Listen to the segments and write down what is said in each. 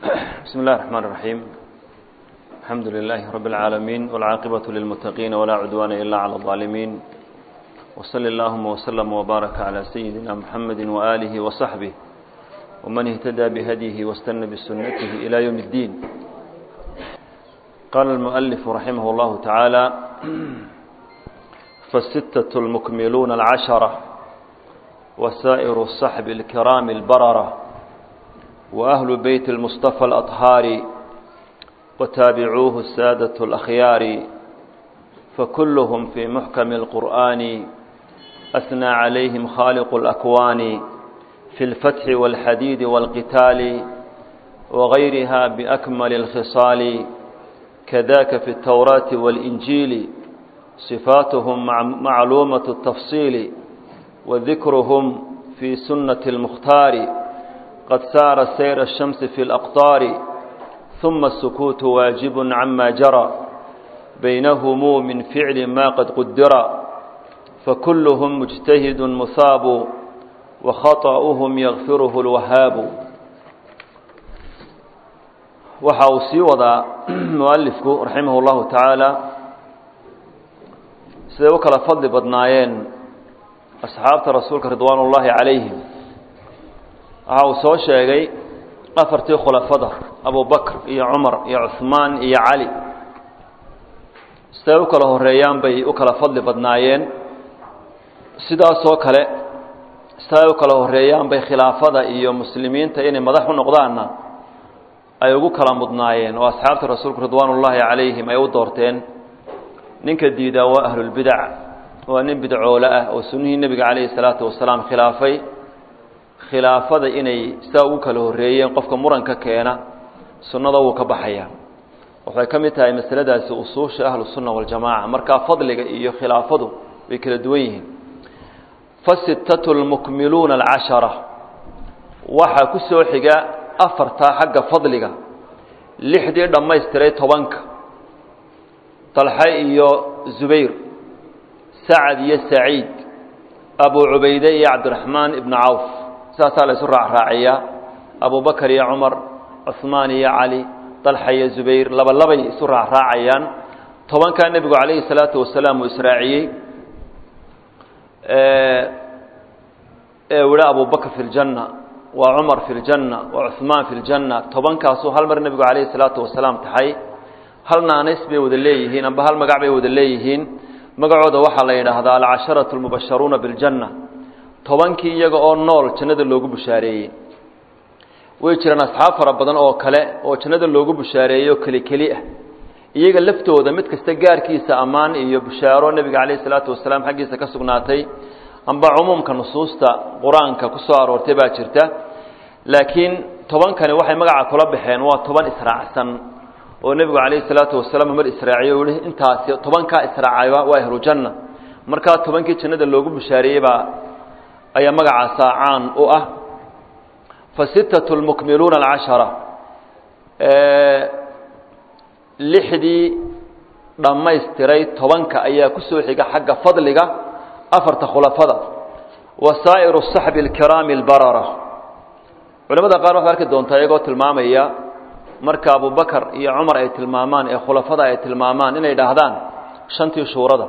بسم الله الرحمن الرحيم الحمد لله رب العالمين والعاقبة للمتقين ولا عدوان إلا على الظالمين وصل اللهم وسلم وبارك على سيدنا محمد وآله وصحبه ومن اهتدى بهديه واستنى بسنته إلى يوم الدين قال المؤلف رحمه الله تعالى فالستة المكملون العشرة وسائر الصحب الكرام البررة وأهل بيت المصطفى الأطهار وتابعوه السادة الأخيار فكلهم في محكم القرآن أثنى عليهم خالق الأكوان في الفتح والحديد والقتال وغيرها بأكمل الخصال كذاك في التوراة والإنجيل صفاتهم معلومة التفصيل وذكرهم في سنة المختار قد سار سير الشمس في الأقطار ثم السكوت واجب عما جرى بينهم من فعل ما قد قدر فكلهم مجتهد مصاب وخطأهم يغفره الوهاب waxa uu sii wadaa mualifku raximah اllahu tacaala siday u kala fadli badnaayeen asxaabta rasuulka ridwaan ullaahi calayhim waxa uu soo sheegay afartii khulafada abubakr iyo cumar iyo cuhmaan iyo cali siday u kala horeeyaan bay u kala fadli badnaayeen sidaasoo kale siday u kala horeeyaan bay khilaafada iyo muslimiinta inay madax u noqdaanna ay ugu kala mudnaayeen oo asxaabta rasuulku ridwaan ullaahi calayhim ay u doorteen ninka diidaa waa ahlulbidac waa nin bidcoole ah oo sunnihii nebiga calayhi salaatu wasalaam khilaafay khilaafada inay sidaa ugu kala horreeyeen qofka muranka keena sunnada wuu ka baxaya waxay ka mid tahay masaladaasi usuusha ahlusunna waljamaaca markaa fadliga iyo khilaafadu way kala duwan yihiin fasittatu lmukmiluuna alcashara waxaa ku soo xiga afartaa xagga fadliga lixdii dhammaystiray tobanka talxe iyo zubayr sacad iyo saciid abu cubayde iyo cabdiraxmaan ibnu cawf sidaasaa la isu raacraaciyaa abubakar iyo cumar cuhmaan iyo cali dalxa iyo zubayr laba labay isu raacraacayaan tobankaa nebigu calayhi salaatu wasalaam uu israaciyey ee wiha abubakr fi ljanna waa cumar fi ljanna waa cuhmaan fi ljanna tobankaasuu hal mar nebigu calayhi salaatu wasalaam taxay hal naanays bay wada leeyihiin amba hal magac bay wada leeyihiin magacooda waxaa la yidhaahdaa alcasharatu almubasharuuna biljanna tobankii iyaga oo nool jannada loogu bushaareeyey way jiraan asxaab fara badan oo kale oo jannada loogu bushaareeyey oo keli keli ah iyaga laftooda mid kasta gaarkiisa ammaan iyo bushaaro nebiga calayhi salaatu wasalaam xaggiisa ka sugnaatay amba cumuumka nusuusta qur-aanka ku soo aroortay baa jirta laakiin tobankani waxay magaca kula baxeen waa toban israacsan oo nebigu calayhi salaatu wasalaam mar israaciyo u yihi intaasi tobankaa israacayba waa ahlujanna markaa tobankii jannada loogu bushaareeyey baa ayaa magacaasaa caan u ah fa sittatu lmukmiluuna alcashara lixdii dhammaystiray tobanka ayaa ku soo xiga xagga fadliga afarta khulafada wa saa'iru saxbi alkiraami albarara culamada qaar waxaad arki doontaa iyagoo tilmaamaya marka abubakar iyo cumar ay tilmaamaan ee khulafada ay tilmaamaan inay idhaahdaan shantii shuurada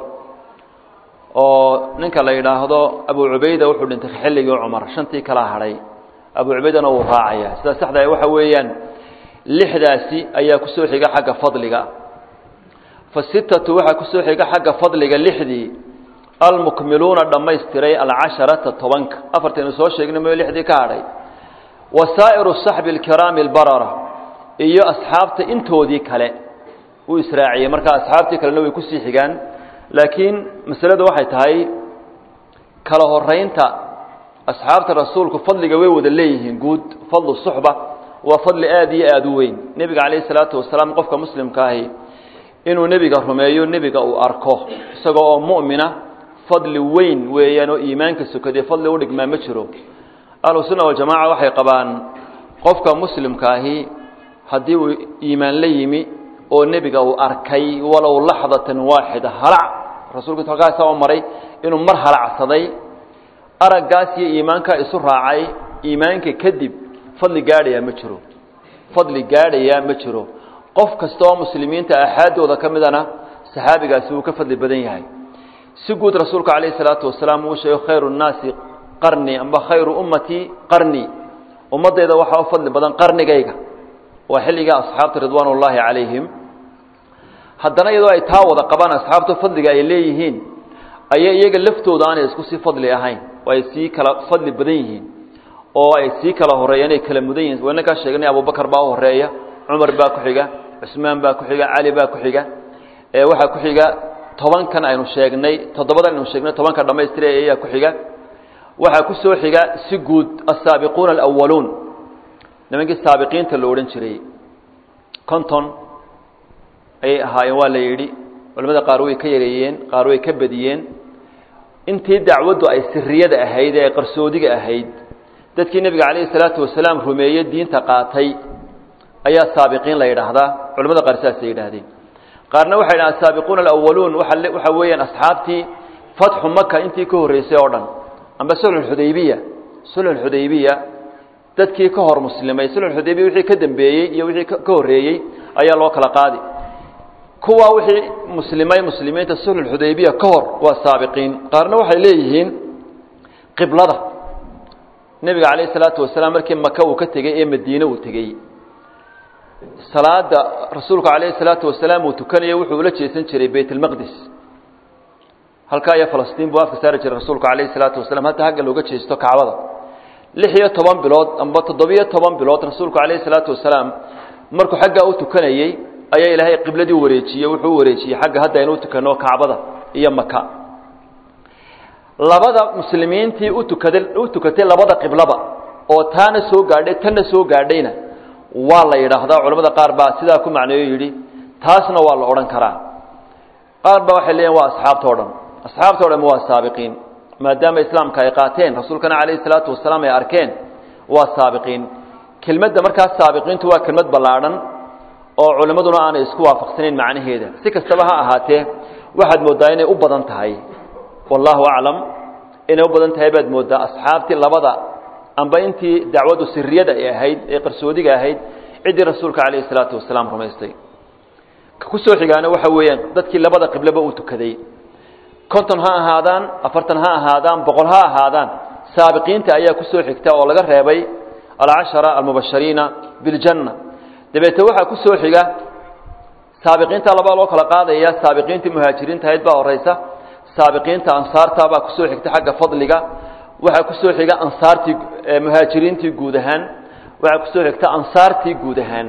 oo ninka la yidhaahdo abu cubayda wuxuu dhintay xilligii cumar shantii kala hadhay abu cubaydana wuu raacaya sida saxda waxa weeyaan lixdaasi ayaa ku soo xiga xagga fadliga fa sittatu waxaa ku soo xiga xagga fadliga lixdii almukmiluuna dhammaystiray alcasharata tobanka afartaynu soo sheegnay mayo lixdii ka hadhay wa saa'iru saxbi alkiraami albarara iyo asxaabta intoodii kale uu israaciyey marka asxaabtii kalena way kusii xigaan laakiin masaladu waxay tahay kala horeynta asxaabta rasuulku fadliga way wada leeyihiin guud fadlu suxba waa fadli aada iyo aada u weyn nebiga calayhi salaatu wasalaam qofka muslimka ahi inuu nebiga rumeeyo nebiga uu arko isagoo oo mu'mina fadli weyn weeyaan oo iimaanka sokadee fadli u dhigmaa ma jiro ahlusunna waljamaca waxay qabaan qofka muslimka ahi haddii uu iimaan la yimi oo nebiga uu arkay walow laxdatan waaxida halac rasuulku halkaasa oo maray inuu mar halacsaday araggaas iyo iimaankaa isu raacay iimaanka kadib fadli gaadhayaa ma jiro fadli gaadhayaa ma jiro qof kasta oo muslimiinta axaadooda ka midana saxaabigaasi wuu ka fadli badan yahay si guud rasuulka calayhi salaatu wasalaam uu sheego khayru nnaasi qarni amba khayru ummatii qarni ummaddayda waxaa u fadli badan qarnigayga waa xilliga asxaabta ridwaan ullaahi calayhim haddana iyadoo ay taa wada qabaan asxaabta fadliga ay leeyihiin ayay iyaga laftooda aanay isku sii fadli ahayn oo ay sii kala fadli badan yihiin oo ay sii kala horeeyaan ay kala mudan yihiin wayna kaa sheegnay abubakar baa u horeeya cumar baa ku xiga cusmaan baa ku xiga cali baa ku xiga waxaa ku xiga tobankan aynu sheegnay toddobadan aynu sheegnay tobanka dhamaystira ayaa ku xiga waxaa ku soo xiga si guud asaabiquuna alawaluun nimankii saabiqiinta la odhan jiray conton ayay ahaayeen waa la yidhi culamada qaar way ka yareeyeen qaar way ka badiyeen intii dacwaddu ay siriyada ahayd ee qarsoodiga ahayd dadkii nebiga calayhi salaatu wasalaam rumeeye diinta qaatay ayaa saabiqiin la yidhaahdaa culamada qaar saasay yidhaahdeen qaarna waxay dhahaan asaabiquuna alawaluun waa waxa weeyaan asxaabtii fatxu maka intii ka horreysay oo dhan amba sulxudaybiya sulxudaybiya dadkii ka hor muslimay sulxudaybiya wixii ka dambeeyey iyo wixii ka horreeyey ayaa loo kala qaadi kuwa wixii muslimay muslimiinta sulxudaybiya ka hor waa saabiqiin qaarna waxay leeyihiin qiblada nebiga calayhi salaatu wasalaam markii maka uu ka tegey ee madiine uu tegey salaada rasuulku calayhi salaatu wasalaam uu tukanayo wuxuu ula jeesan jiray bayt almaqdis halkaa iyo falastiin buu afka saari jiray rasuulku calayhi salaatu wasalam hadda hagga looga jeesto kacbada lix iyo toban bilood amba toddobiyo toban bilood rasuulku calayhi salaatu wasalaam markuu xaggaa u tukanayey ayaa ilaahay qibladii wareejiyey wuxuu u wareejiyey xagga hadda aynu u tukanno kacbada iyo maka labada muslimiintii u tukaday u tukatay labada qiblaba oo taana soo gaadhay tanna soo gaadhayna waa la yidhaahdaa culamada qaar baa sidaa ku macneeyo yidhi taasna waa la odhan karaa qaar baa waxay leeyihin waa asxaabta o dhan asxaabta o dhan waa saabiqiin maadaama islaamka ay qaateen rasuulkana calayhi salaatu wasalaam ay arkeen waa saabiqiin kelmadda markaas saabiqiintu waa kelmad ballaadhan oo culimmaduna aanay isku waafaqsanayn macnaheeda si kastaba ha ahaatee waxaad mooddaa inay u badan tahay wallaahu aclam inay u badan tahay baad mooddaa asxaabtii labada amba intii dacwaddu siriyada ay ahayd ee qarsoodiga ahayd ciddii rasuulka calayhi salaatu wasalaam rumaystay ka ku soo xigaana waxa weeyaan dadkii labada qibleba uu tukaday konton ha ahaadaan afartan ha ahaadaan boqol ha ahaadaan saabiqiinta ayaa ku soo xigta oo laga reebay alcashara almubashariina biljanna dabeete waxaa ku soo xiga saabiqiinta labaa loo kala qaadaya saabiqiintii muhaajiriinta ahayd baa horeysa saabiqiinta ansaarta baa kusoo xigta xagga fadliga waxaa kusoo xiga ansaartii muhaajiriintii guud ahaan waxaa kusoo xigta ansaartii guud ahaan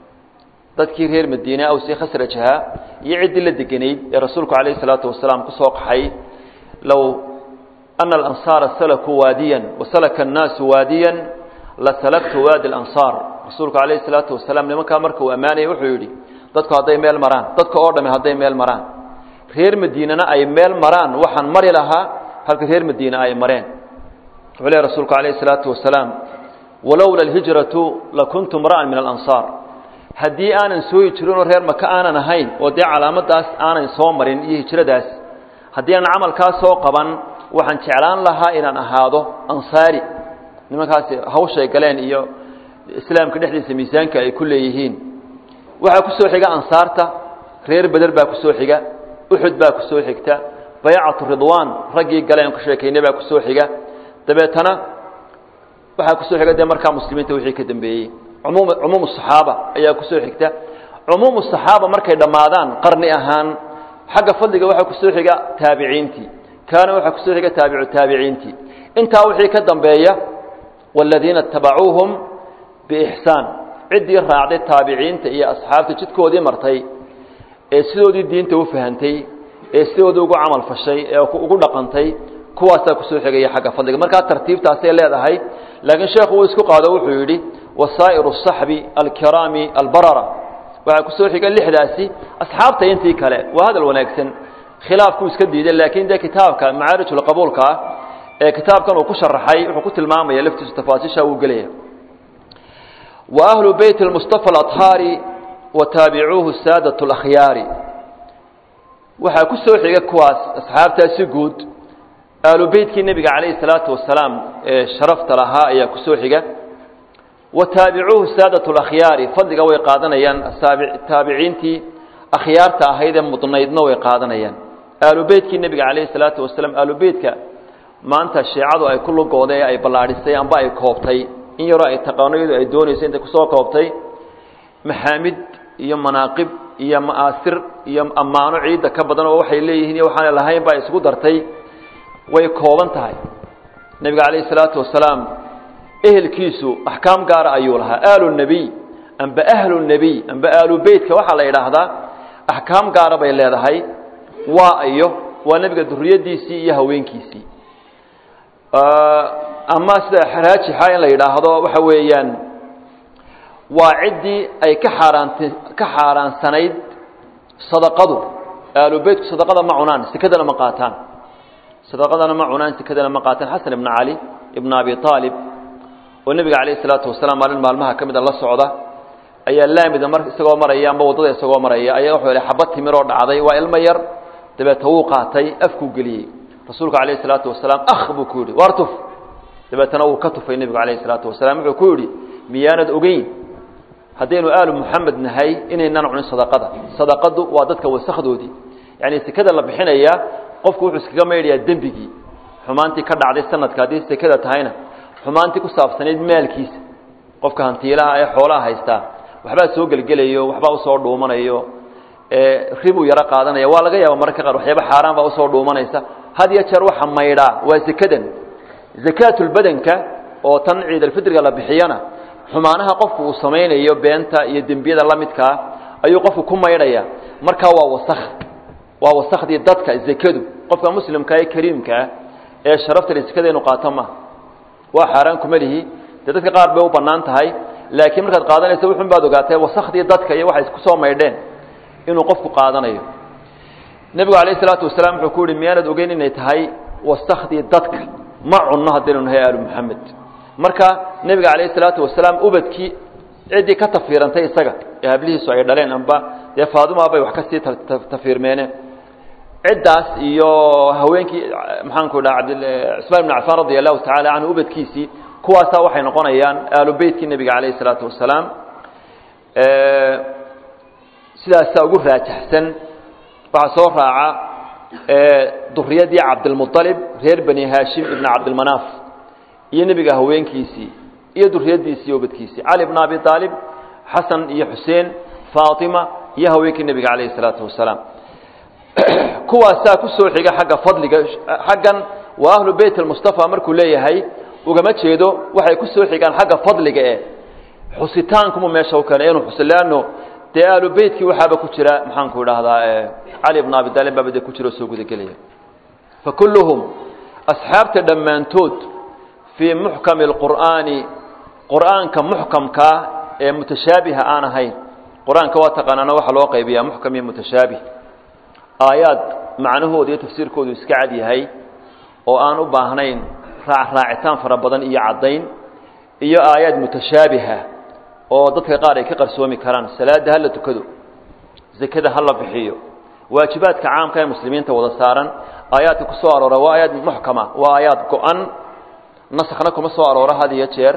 dadkii reer madiine awsi khasrajaha iyo ciddii la deganayd ee rasuulku calayhi salaatu wasalaam kusoo qaxay low ana alansaara salakuu waadiyan wasalaka annaasu waadiyan lasalaktu waadi alansaar rasuulku calayhi salaatu wasalaam nimankaa marka uu ammaanayay wuxuu yidhi dadku hadday meel maraan dadka oo dhami hadday meel maraan reer madiinena ay meel maraan waxaan mari lahaa halka reer madiine ay mareen wuxuu lehy rasuulku calayhi salaatu wasalaam walowla alhijratu lakuntu mra'an min alansaar haddii aanan sooyi jirinoo reer maka aanan ahayn oo dee calaamadaas aanan soo marin iyo hijradaas haddii aanan camalkaas soo qaban waxaan jeclaan lahaa inaan ahaado ansaari nimankaasi hawshay galeen iyo islaamka dhexdiisa miisaanka ay ku leeyihiin waxaa ku soo xiga ansaarta reer beder baa ku soo xiga uxud baa ku soo xigta baycatu ridwaan raggii galeen ku sheekaynay baa ku soo xiga dabeetana waxaa ku soo xiga dee markaa muslimiinta wixii ka dambeeyey umum cumuum saxaaba ayaa ku soo xigta cumuumu saxaaba markay dhammaadaan qarni ahaan xagga fadliga waxaa ku soo xiga taabiciintii kaana waxaa ku soo xiga taabicu taabiciintii intaa wixii ka dambeeya والذiina اتabacuuهum bإxsaan ciddii raacday taabiciinta iyo asxaabta jidkoodii martay ee sidoodii diinta u fahantay ee sidoodii ugu camal fashay ee ugu dhaqantay kuwaasaa kusoo xigaya xagga fadliga markaa tartiibtaasay leedahay laakiin sheekhu uu isku qaado wuxuu yidhi wasaa'iru الصaxbi alkiraami albarara waxaa kusoo xiga lixdaasi asxaabta intii kale waa hadal wanaagsan khilaafkuu iska diiday laakiin dee kitaabka macaarijulqabuulka ah ee kitaabkan uu ku sharaxay wuxuu ku tilmaamaya laftiisu tafaasiisha uu gelaya wa ahlu beyt اlmustafa aطhaari wa taabicuuhu saadat اlakhyaari waxaa ku soo xiga kuwaas asxaabtaasi guud ahlu beytkii nebiga calayhi salaatu wasalaam ee sharafta lahaa ayaa ku soo xiga wa taabicuuhu saadat اlakhyaari fadliga way qaadanayaan taabiciintii akhyaarta ahayd ee mudnaydna way qaadanayaan aalu beytkii nebiga calayhi salaatu wasalaam aalu beytka maanta shiicadu ay ku lugooday ee ay ballaadhisay amba ay koobtay in yaroo ay taqaano iyadu ay doonayso intay kusoo koobtay maxaamid iyo manaaqib iyo ma'aasir iyo ammaano ciidda ka badan oo waxay leeyihiin iyo waxaana lahayn ba ay isugu dartay way kooban tahay nebiga calayhi salaatu wasalaam ehelkiisu axkaam gaara ayuu lahaa aalu nebiy amba ahlu nebiy amba aalu beytka waxaa la yidhaahdaa axkaam gaara bay leedahay waa iyo waa nebiga duriyadiisii iyo haweenkiisii ama sida raajixa in la yidhaahdo waxa weeyaan waa ciddii ay ka xaaraant ka xaaraansanayd sadaqadu aalu beytku sadaqada ma cunaan sekadana ma qaataan sadaqadana ma cunaan sekadana ma qaataan xasan ibna cali ibna abi aalib oo nebiga calayhi salaatu wasalaam maalin maalmaha ka mida la socda ayaa laamida mar isagoo maraya amba waddada isagoo maraya ayaa wuxuu yihi xabad timir oo dhacday waa ilmo yar dabeeta wuu qaatay afkuu geliyey rasuulku calayhi salaatu wasalaam akh buu ku yidhi waar tuf dabeetana wuu ka tufay nebigu calayhi salaatu wasalaam wuxuu ku yidhi miyaanad ogeyn haddaynu aalu muxamed nahay inaynaan cunin sadaqada sadaqadu waa dadka wasakdoodii yacni sekada la bixinaya qofku wuxuu iskaga maydhayaa dembigii xumaantii ka dhacday sanadka haddii sekada tahayna xumaantii ku saabsanayd maalkiisa qofka hantiilaha ee xoolaha haystaa waxbaa soo gelgelayo waxbaa usoo dhuumanayo ribuu yaro qaadanaya waa laga yaaba mararka qaar waxyaaba xaaraan baa usoo dhuumanaysa had iyo jeer waxa maydhaa waa sekadan zakaatulbadanka oo tan ciidalfitriga la bixiyana xumaanaha qofku uu samaynayo beenta iyo dembiyada la midkaa ayuu qofku ku maydhaya markaa waa wasakh waa wasakhdii dadka zekadu qofka muslimka ee kariimkaa ee sharafta sekada inu qaato ma waa xaaraan kuma lihi dee dadka qaar bay u bannaan tahay laakiin markaad qaadanaysa wuxun baad ogaatay wasakhdii dadka iyo waxay isku soo maydheen inuu qofku qaadanayo nebigu calayh isalaatu wasalaam wuxuu ku yihi miyaanad ogeyn inay tahay wasakhdii dadka ma cunno haddaynu nahay aalu muxamed marka nebiga calayhi salaatu wasalaam ubadkii ciddii ka tafiirantay isaga ee hablihiisu ay dhaleen amba dee faaduma bay wax kasii tafiirmeene ciddaas iyo haweenkii maxaanku dhaha cusmaan ibn cafaan radia allahu tacala canhu ubadkiisii kuwaasaa waxay noqonayaan aalu beytkii nebiga calayhi salaatu wasalaam sidaasaa ugu raajaxsan waxaa soo raaca duriyadii cabdilmualib reer bani haashim ibna cabdilmanaaf iyo nebiga haweenkiisii iyo duriyadiisii iyo ubadkiisii cali bna abi aalib xasan iyo xuseen faatima iyo haweenkii nebiga calayhi salaatu wasalaam kuwaasaa ku soo xiga xagga fadliga xaggan waa ahlu beyt almustafa markuu leeyahay ugama jeedo waxay ku soo xigaan xagga fadliga e xusitaankumu meesha u keenay inuu xuso leanno dee aalu beytkii waxaaba ku jira maxaanku idhaahdaa cali bna abi aalib baaba dee ku jira oo soo gudagelaya fa kulluhum asxaabta dhammaantood fii muxkami alqur'aani qur'aanka muxkamkaa ee mutashaabiha aan ahayn qur-aanka waa taqaanaana waxaa loo qaybiyaa muxkam iyo mutashaabih aayaad macnahooda iyo tafsiirkoodu iska cad yahay oo aan u baahnayn raacraacitaan fara badan iyo caddayn iyo aayaad mutashaabiha oo dadka qaar ay ka qarsoomi karaan salaada ha la tukado zakada ha la bixiyo waajibaadka caamka ee muslimiinta wada saaran aayaadka ku soo aroora waa aayaad muxkama waa aayaad go-an naskna kuma soo arooro had iyo jeer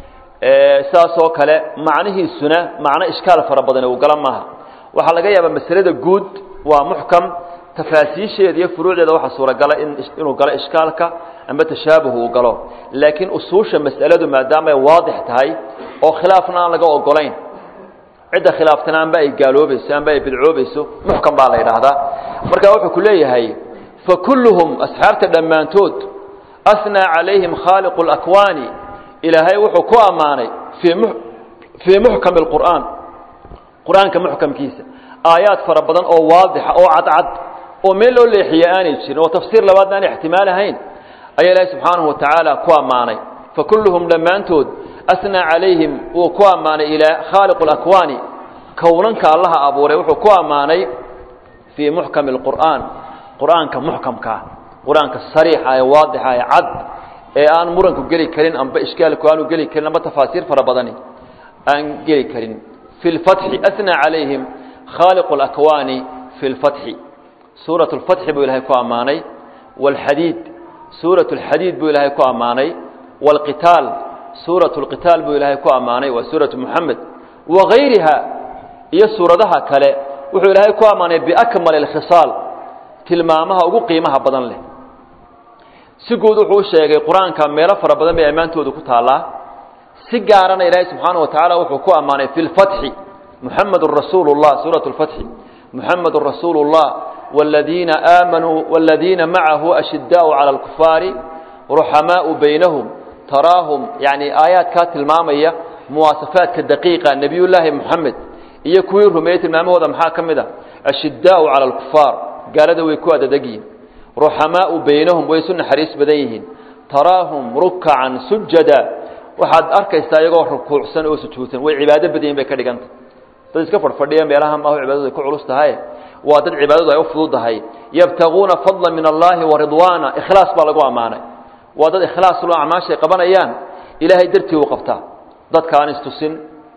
sidaasoo kale macnihiisuna macno ishkaal fara badan uu gala maaha waxaa laga yaabaa masalada guud waa muxkam tafaasiisheeda iyo furuucdeeda waxaa suuragala inuu galo ishkaalka amba tashaabuh uu galo laakiin usuusha mas'aladu maadaama ay waadix tahay oo khilaafna aan laga ogolayn cidda khilaaftana amba ay gaaloobayso amba ay bidcoobayso muxkam baa la yidhaahdaa marka wuxuu ku leeyahay fa kulluhum asxaabta dhammaantood asnaa calayhim khaaliqu اlakwaani ilaahay wuxuu ku ammaanay fii fii muxkami اlqur'aan qur-aanka muxkamkiisa aayaad fara badan oo waadixa oo cadcad oo meel loo leexiye aanay jirin oo tafsiir labaadna aan ixtimaal ahayn ayaa ilaahay subxaanahu wa tacaala ku ammaanay fa kulluhum dhammaantood asnaa calayhim wuu ku ammaanay ilaa khaaliqu اlakwaani kownanka allaha abuuray wuxuu ku ammaanay fii muxkami اlqur'aan qur-aanka muxkamkaa qur-aanka sariixa ee waadixa ee cad ee aan muranku geli karin amba ishkaalku aanu geli karin amba tafaasiir fara badani aan geli karin fi lfatxi asnaa calayhim khaaliqu اlakwaani fi lfatxi suuraة اlfatxi buu ilahay ku ammaanay wاlxadiid suuraة اlxadiid buu ilaahay ku ammaanay wاlqitaal suuratu lqitaal buu ilaahay ku ammaanay waa suuratu muxamed wagayriha iyo suuradaha kale wuxuu ilaahay ku ammaanay biakmal alkhisaal tilmaamaha ugu qiimaha badan leh si guud wuxuu u sheegay qur-aanka meelo fara badan bay ammaantooda ku taallaa si gaarana ilaahay subxaana wa tacaala wuxuu ku ammaanay fi lfatxi muxamedun rasuulu llah suuratu lfatxi muxamedun rasuulu llah wladiina aamanuu wladiina macahu ashidaau cala alkufaari ruxamaau baynahum taraahum yani aayaadkaa tilmaamaya muwaasafaadka daqiiqa nebiyullaahi moxamed iyo kuwii rumeeyey tilmaamahooda maxaa ka mid a ashidaau cala alkufaar gaalada way ku adadegyihin ruxamaau baynahum way isu naxariis badan yihiin taraahum rukacan sujada waxaad arkaysaa iyagoo rukuucsan oo sujuudsan way cibaado badan yihin bay ka dhiganta dad iska fadhfadhiya meelaha maahu cibaadadu ay ku culus tahay waa dad cibaadadu ay u fududahay yabtaguuna fadla min allahi wa ridwaana ikhlaas baa lagu ammaanay waa dad ikhlaas lo acmaashay qabanayaan ilaahay dartii u qabtaa dadka aan istusin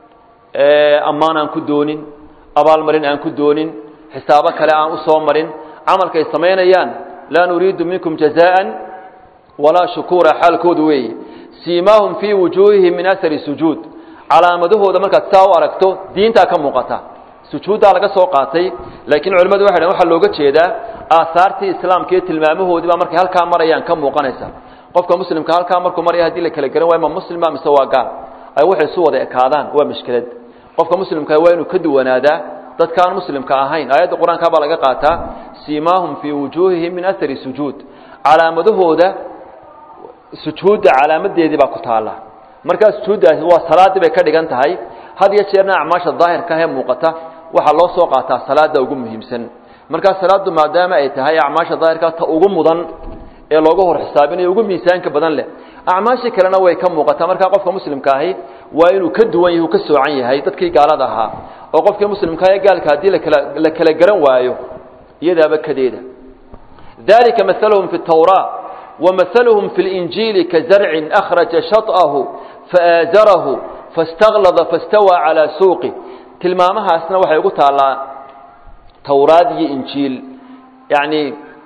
ammaan aan ku doonin abaalmarin aan ku doonin xisaabo kale aan u soo marin camalkay samaynayaan laa nuriidu minkum jazaan walaa shukuura xaalkoodu weeye siimaahum fii wujuuhihim min ahari sujuud calaamadahooda markaad saa u aragto diintaa ka muuqata sujuuddaa laga soo qaatay laakiin culimmadu waxay dhn waxaa looga jeedaa aahaartii islaamka iyo tilmaamahoodii baa markay halkaa marayaan ka muuqanaysa qofka muslimka halkaa markuu maraya hadii la kala garan waay ma muslima mise waa gaal ay waxay isu wada ekaadaan waa mushkilad qofka muslimka waa inuu ka duwanaadaa dadka aan muslimka ahayn aayadda qur-aanka baa laga qaataa siimaahum fii wujuuhihim min ahari sujuud calaamadahooda sujuudda calaamadeedii baa ku taala markaa sujuuddaasi waa salaaddii bay ka dhigan tahay had iyo jeerna acmaasha daahirka ahee muuqata waxaa loo soo qaataa salaada ugu muhiimsan markaa salaaddu maadaama ay tahay acmaasha daahirka ta ugu mudan ee looga hor xisaabinayo ugu miisaanka badan leh acmaashii kalena way ka muuqataa markaa qofka muslimka ahi waa inuu ka duwan yahi u ka soocan yahay dadkii gaalada ahaa oo qofkii muslimkaa ee gaalka haddii lakala la kala garan waayo iyadaaba kadeeda dalika mahaluhum fi tawraa ومثلهم في الإنجيل كزرع أخرج شطأه فآزره فاستغلظ فاستوى على سوقه tilmaamaha asna waxay ugu taalaa towraad iyo injiil yacni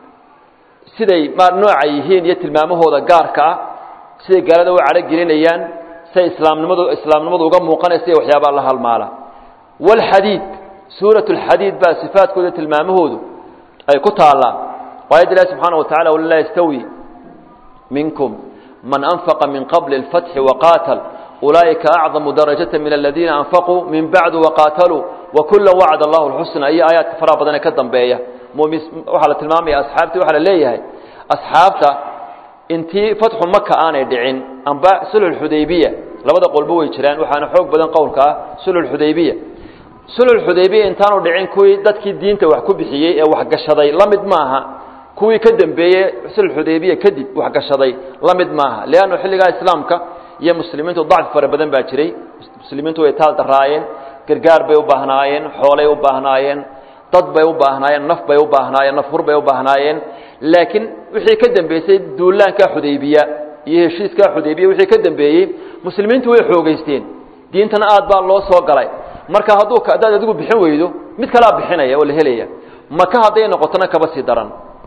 siday ma nooca yihiin iyo tilmaamahooda gaarka ah siday gaalada u cadho gelinayaan siday islaamnimadu islaamnimadu uga muuqanaysa iyo waxyaabaa la halmaala wاlxadiid suuraة اlxadiid baa sifaadkooda tilmaamahoodu ay ku taallaa aayadda ilahi subxaana wa tacala wala laa yastawi minkum man anfaqa min qabli اlfatxi waqaatal ulaaئika acdamu darajaة min aladiina anfaquu min bacdu waqaataluu wakula wacd allahu اlxusna iyo aayaadka faraha badan ee ka dambeeya waxaa la tilmaamaya asxaabtii waxaa la leeyahay asxaabta intii fatxu maka aanay dhicin amba sulxudaybiya labada qolbo way jiraan waxaana xoog badan qowlka ah sulxudaybiya sulxudaybiya intaanu dhicin kuwii dadkii diinta wax ku bixiyey ee waxgashaday la mid maaha kuwii ka dambeeyey sulxudaybiya kadib waxgashaday la mid maaha leannu xilligaa islaamka iyo muslimiintu dacfi fara badan baa jiray muslimiintu way taal daraayeen gargaar bay u baahnaayeen xoolay u baahnaayeen dad bay u baahnaayeen naf bay u baahnaayeen nafhur bay u baahnaayeen laakiin wixii ka dambeysay duulaanka xudaybiya iyo heshiiska xudaybiya wixii ka dambeeyey muslimiintu way xoogeysteen diintana aad baa loo soo galay marka hadduu haddaad adigu bixin weydo mid kalaa bixinaya oo la helaya maka hadday noqotona kaba sii daran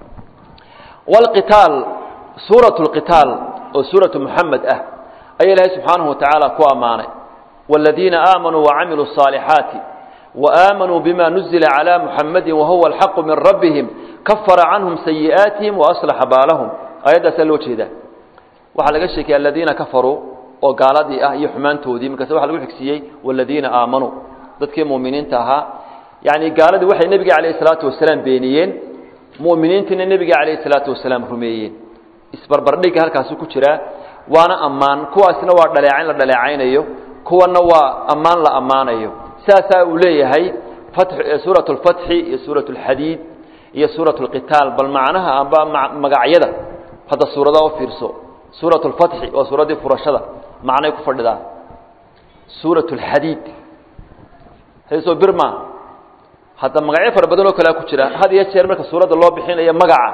wlqitaal suuratu lqitaal oo suuratu muxamed ah ayaa ilaahay subxaanahu wa tacaala ku ammaanay wاladiina aamanuu wacamiluu الصaalixaati وآمنوا بما نزل على محمد وهو الحق من ربهم كفر عنهم سيئاتهم وأصلح بالهم آيات سلو جيدا waxa laga sheekay alladina kafaru oo gaaladii ah iyo xumaantoodii markaas waxa lagu xigsiiyey walladina aamanu dadkii muuminiinta ahaa yaani gaaladii waxay nabiga kaleey salaatu wasalaam beeniyeen muuminiintina nabiga kaleey salaatu wasalaam rumeeyeen isbarbardhig halkaas ku jira waana amaan kuwaasna waa dhaleecayn la dhaleecaynayo kuwana waa amaan la amaanayo saasaa uu leeyahay suuraة اlfatxi iyo suuraة اlxadiid iyo suuraة اlqitaal bal macnaha amba magacyada hadda suuradaa u fiirso suuraة اlfatxi waa suuraddii furashada macnay ku fadhidaa suuraة اlxadiid hayso birma hadda magacyo fara badan oo kalea ku jira had iyo jeer marka suuradda loo bixinayo magaca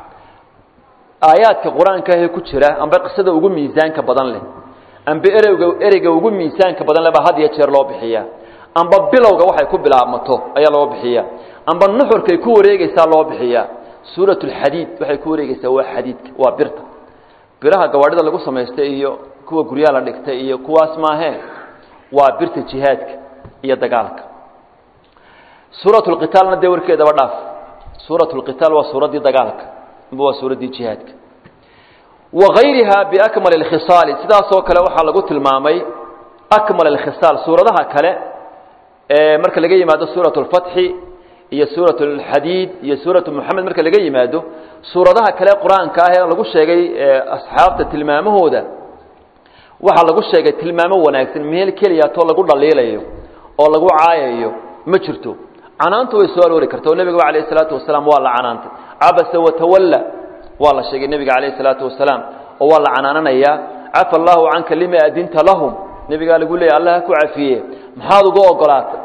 aayaadka qur-aanka ahee ku jira amba qisada ugu miisaanka badan leh amba ereyga ereyga ugu miisaanka badan leh baa had iyo jeer loo bixiyaa amba bilowga waxay ku bilaabmato ayaa loo bixiya amba nuxurkay ku wareegeysaa loo bixiyaa suurat اlxadiid waxay ku wareegeysaa waa xadiidka waa birta biraha gawaadhida lagu samaysta iyo kuwa guryaha la dhigtay iyo kuwaas maahee waa birta jihaadka iyo dagaalka suurat lqitaalna dee warkeedaba dhaaf suurat lqitaal waa suuraddii dagaalka amba waa suuraddii jihaadka wagayriha biakmal اlkhisaali sidaasoo kale waxaa lagu tilmaamay akmal اlkhisaal suuradaha kale ee marka laga yimaado suuraة اlfatxi iyo suuraة اlxadiid iyo suuraة moxamed marka laga yimaado suuradaha kale qur-aanka ah ee lagu sheegay asxaabta tilmaamahooda waxaa lagu sheegay tilmaamo wanaagsan meel keliyaatoo lagu dhaliilayo oo lagu caayayo ma jirto canaantu way soo aroori karta oo nebiga alayh الsalaatu wasalaam waa la canaantay cabasa watawalla waa la sheegay nebiga alayh الsalaatu wasalaam oo waa la canaananayaa cafa allahu canka lima adinta lahum nebigaa lagu leeyay allah ku cafiye maxaad uga ogolaatay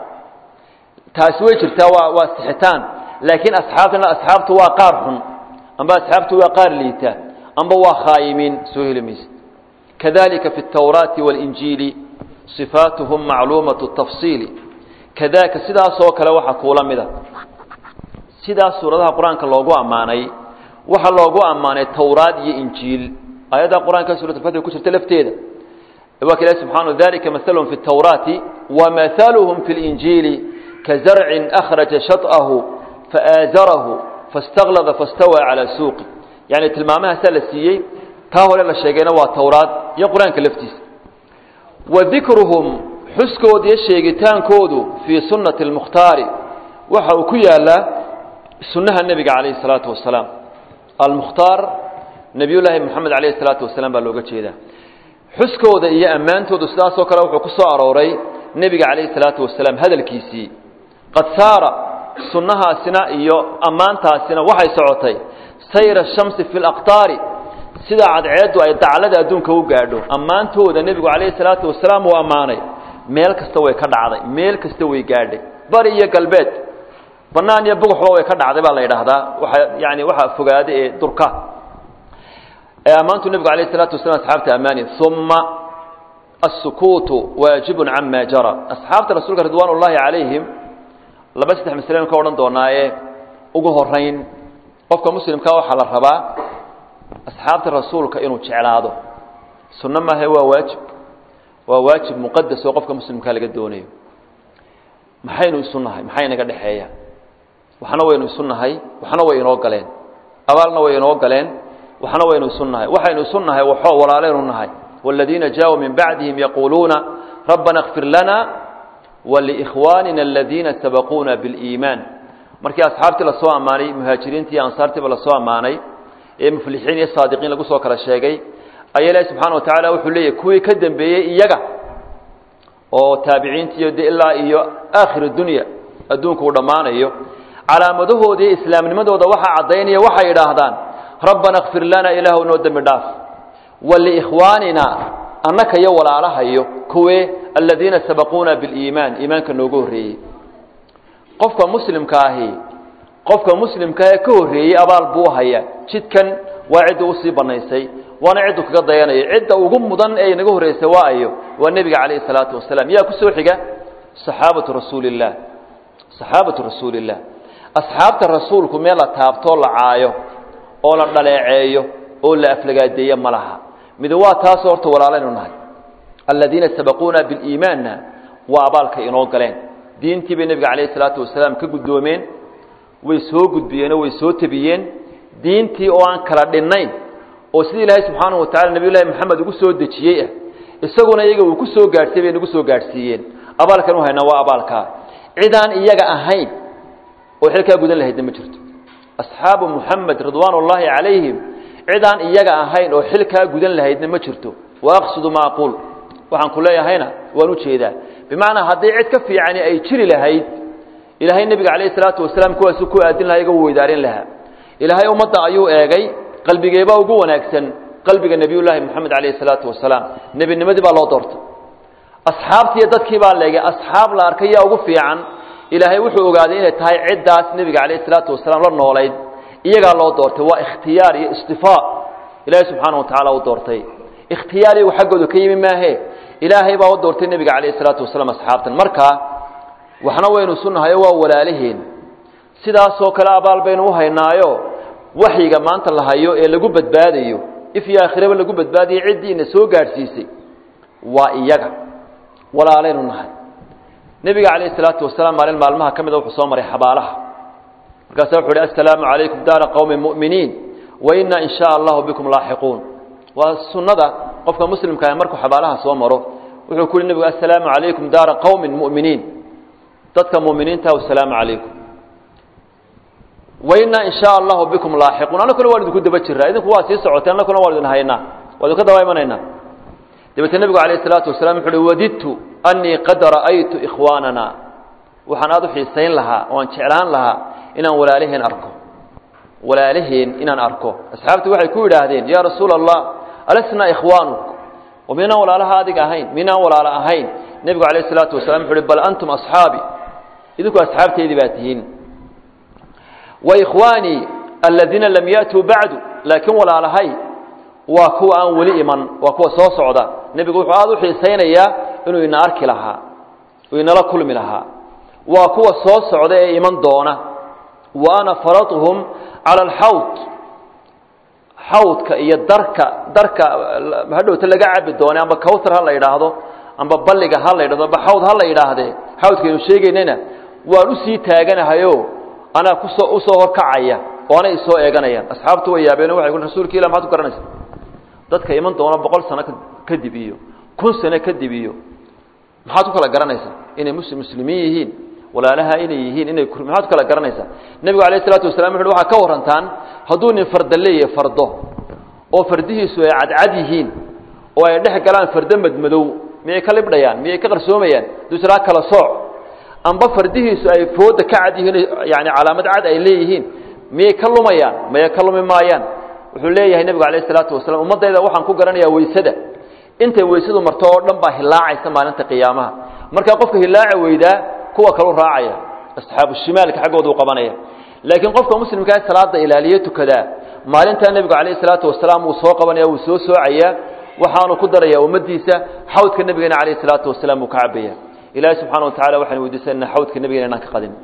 taasi way jirtaa waa waa sixitaan laakiin asxaabtana asxaabtu waa qaar xun amba asxaabtu waa qaar liita amba waa khaayimiin soo heli mayse kadalika fi اtawraati wاlinjiili صifaatuhum macluumaة الtafsiili kadaka sidaasoo kale waxaa kuula mida sidaas suuradaha qur-aanka loogu ammaanay waxaa loogu ammaanay towraad iyo injiil aayadda qur-aanka surat اfatx ku jirta lafteeda waa ka ilahi subxana dalika mahalhum fi اtawraati wamahaluhum fi اlinjiili kazarcin akhraja shaط'ahu faaazarahu faاstaklada fastawaa calى suuqi yani tilmaamahaasaa la siiyey taa hore la sheegayna waa towraad iyo qur-aanka laftiisa wa dikruhum xuskooda iyo sheegitaankoodu fii sunnati اlmukhtaari waxa uu ku yaalaa sunnaha nebiga calayh الsalaatu wasalaam almukhtaar nebiy llaahi moxamed alayh الsalaatu wasalaam baa looga jeedaa xuskooda iyo ammaantoodu sidaasoo kale wuxuu ku soo arooray nebiga calayh الsalaatu wasalaam hadalkiisii qad saara sunnahaasina iyo ammaantaasina waxay socotay sayra shamsi fi اlaqtaari sida cadceeddu ay daclada adduunka u gaadho ammaantooda nebigu calayhi salaatu wasalaam uu ammaanay meel kasta way ka dhacday meel kasta way gaadhay bari iyo galbeed bannaan iyo buguxba way ka dhacday baa la yidhaahdaa waxa yani waxaa fogaada ee durka ee ammaantu nebigu calayhi salaatu wasalam asxaabta ammaani uma الsukuutu waajibun cama jara asxaabta rasuulka ridwaan ullaahi calayhim laba saddex maslen ka odhan doonaaye ugu horayn qofka muslimkaa waxaa la rabaa asxaabta rasuulka inuu jeclaado sunno maahe waa waajib waa waajib muqadas oo qofka muslimkaa laga doonayo maxaynu isu nahay maxay naga dhexeeya waxna waynu isu nahay waxna way inoo galeen abaalna way inoo galeen waxna waynu isu nahay waxaynu isu nahay waxoo walaaleynu nahay wاladiina jaaءuu min bacdihim yaquuluuna rabbana اkfir lana walikhwaanina aladiina sabaquuna biاliimaan markii asxaabtii lasoo ammaanay muhaajiriintii iyo ansaartiiba lasoo ammaanay ee muflixiin iyo saadiqiin lagu soo kala sheegay ayaa ilaahi subxaana wa tacaala wuxuu leeyahy kuwii ka dembeeyey iyaga oo taabiciintiiyo de ilaa iyo aakhir dunya adduunku uu dhammaanayo calaamadahoodii iyo islaamnimadooda waxaa caddaynaya waxay idhaahdaan rabbana kfir lana ilaahu noo dembi dhaaf waliikhwaanina annaka iyo walaalahayo kuwe aladiina sabaquuna biliimaan iimaanka noogu horreeyey qofka muslimka ahi qofka muslimkaahee ka horreeyey abaal buu haya jidkan waa cidda usii banaysay waana ciddu kaga dayanaya cidda ugu mudan ee inaga horreysay waa ayo waa nebiga calayhi salaatu wasalaam yaa ku soo xiga saxaabatu rasuuli illah saxaabatu rasuuli illah asxaabta rasuulku meel la taabtoo la caayo oo la dhaleeceeyo oo la aflagaadeeyo ma laha mid waa taasoo horta walaalaynu nahay aladiina sabaquuna biliimaanna waa abaalka inoo galeen diintii bay nebiga calayhi salaatu wasalaam ka guddoomeen way soo gudbiyeenoo way soo tebiyeen diintii oo aan kala dhinnayn oo sidii ilaahay subxaanahu watacala nebiy llahi moxamed ugu soo dejiyey ah isaguna iyaga uu ku soo gaadhsiiy bay nagu soo gaadhsiiyeen abaalkan u haynaa waa abaalkaa cidaan iyaga ahayn oo xilkaa gudan lahaydna ma jirto asxaabu muxamed ridwaan ullaahi calayhim cidaan iyaga ahayn oo xilkaa gudan lahaydna ma jirto wa aqsudu ma aquul waxaan ku leeyahayna waan u jeedaa bimacnaa haddii cid ka fiicani ay jiri lahayd ilaahay nebiga calayhi salaatu wasalaam kuwaasu ku aadin lahaa iga weydaarin lahaa ilaahay ummadda ayuu eegay qalbigeebaa ugu wanaagsan qalbiga nebiyullaahi moxamed calayhi salaatu wasalaam nebinimadii baa loo doortay asxaabtiiyo dadkii baa leegay asxaab la arkay yaa ugu fiican ilaahay wuxuu ogaaday inay tahay ciddaas nebiga calayhi salaatu wasalaam la noolayd iyagaa loo doortay waa ikhtiyaar iyo istifaa ilaahay subxaana wa tacaala u doortay ikhtiyaar iyagu xaggooda ka yimi maahe ilaahay baa u doortay nebiga calayhi salaatu wasalaam asxaabtan markaa waxna waynu sunnahayo waa walaaliheen sidaasoo kale abaal baynu u haynaayo waxyiga maanta la hayo ee lagu badbaadayo if iyo aakhiraba lagu badbaadiyey ciddiina soo gaadhsiisay waa iyaga walaalaynu nahay nebiga calayhi salaatu wasalaam maalin maalmaha ka mida wuxuu soo maray xabaalaha markaasa wuxu uhi assalaamu calaykum daara qowmi mu'miniin wa innaa in shaa allahu bikum laaxiquun waa sunnada qofka muslimka ah markuu xabaalaha soo maro wuxuu ku yihi nebigu assalaamu calaykum daara qowmin mu'miniin dadka mu'miniinta assalaamu calaykum wa innaa in shaa allahu bikum laaxiquun annakuna waan idinku daba jiraa idinku waa sii socoteen annakuna waan idin haynaa waa idinka daba imanaynaa dabeetee nebigu calayh isalaatu wasalaam wuxu uhi wadidtu annii qad ra'aytu ikhwaanana waxaan aada u xiisayn lahaa oo aan jeclaan lahaa inaan walaalaheen arko walaalaheen inaan arko asxaabtu waxay ku yidhaahdeen yaa rasuula allah alasnaa ikhwaanuk oo miynaan walaalaha adiga ahayn miynaan walaalo ahayn nebigu calayh isalaatu wasalam wuxu uhi bal antum asxaabi idinku asxaabteydii baa tihiin wa ikhwaanii aladiina lam ya'tuu bacdu laakiin walaalahay waa kuwa aan weli iman waa kuwa soo socda nebigu wuxuu aada u xiisaynayaa inuu ina arki lahaa uu inala kulmi lahaa waa kuwa soo socda ee iman doona wa ana faratuhum cala alxawd xawdka iyo darka darka hadhowta laga cabi doone amba cawtar ha la yidhaahdo amba balliga ha la yidhahdo amba xawd ha la yidhaahdee xawdkaynu sheegaynayna waan usii taaganahayo anaa kusoo usoo horkacaya oo anay isoo eeganayaan asxaabtu way yaabeen waxay ku rasuulka ilah maxaad ku garanaysa dadka iman doona boqol sano kadib iyo kun sano kadib iyo maxaad ku kala garanaysaa inay mus muslimiin yihiin walaalaha inay yihiin inay maxaad ku kala garanaysaa nebigu alayh isalaatu wasalam wuxu waxaa ka warantaan hadduu nin farda leeyahay fardo oo fardihiisu ay cadcad yihiin oo ay dhex galaan fardo madmadow miyay ka libdhayaan miyay ka qarsoomayaan duusaraa kala sooc amba fardihiisu ay fooda ka cad yihiin yani calaamad cad ay leeyihiin miyay ka lumayaan maya ka lumi maayaan wuxuu leeyahay nebigu alayh isalaatu wasalam ummaddayda waxaan ku garanayaa weysada intay weysadu marto oo dhan baa hilaacaysa maalinta qiyaamaha markaa qofka hilaaca weydaa kuwa kalu raacaya asxaabu shimaalka xaggooda u qabanaya laakiin qofka muslimkaa salaada ilaaliyo tukadaa maalintaa nebigu calayh isalaatu wasalaam wuu soo qabanaya wuu soo soocayaa waxaanu ku darayaa ummaddiisa xawdka nebigeena calayh isalaatu wasalaam wuu ka cabaya ilaahi subxaana wa tacala waxaan weydiisanana xawdka nebigeena inaan ka qadin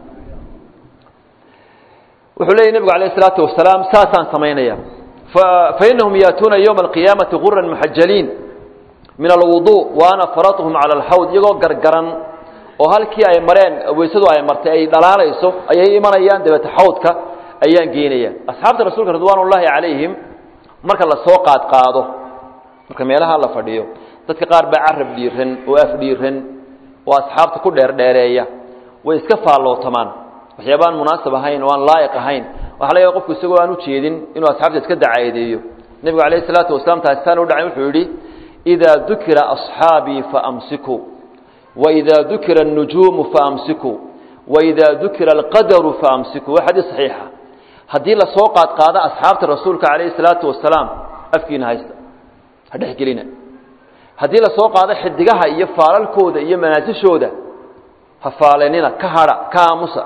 wuxuu leeyay nebigu alayh isalaatu wasalaam saasaan samaynaya fainahum yaatuuna yowma alqiyaamati guran muxajaliin min alwudu wa ana faratuhum cala alxawd iyagoo gargaran oo halkii ay mareen weysadu ay martay ay dhalaalayso ayay imanayaan dabeete xawdka ayaan geynaya asxaabta rasuulka ridwaan ullaahi calayhim marka la soo qaad qaado marka meelaha la fadhiyo dadka qaar baa carab dhiiran oo af dhiiran oo asxaabta ku dheerdheereeya way iska faallootamaan waxyaaba aan munaasab ahayn oo aan laa'iq ahayn waxa laga qofku isagoo aan u jeedin inuu asxaabta iska dacaadeeyo nebigu calayhi salaatu wasalaam taasisaan u dhacay wuxuu yidhi idaa dukira asxaabii faamsikuu waidaa dukira الnujuumu faamsikuu waidaa dukira alqadaru faamsikuu waa xadiis saxiixa haddii lasoo qaad qaado asxaabta rasuulka calayhi salaatu wasalaam afkiina haysta ha dhexgelina haddii lasoo qaado xidigaha iyo faalalkooda iyo manaasishooda ha faalanina ka hadha ka aamusa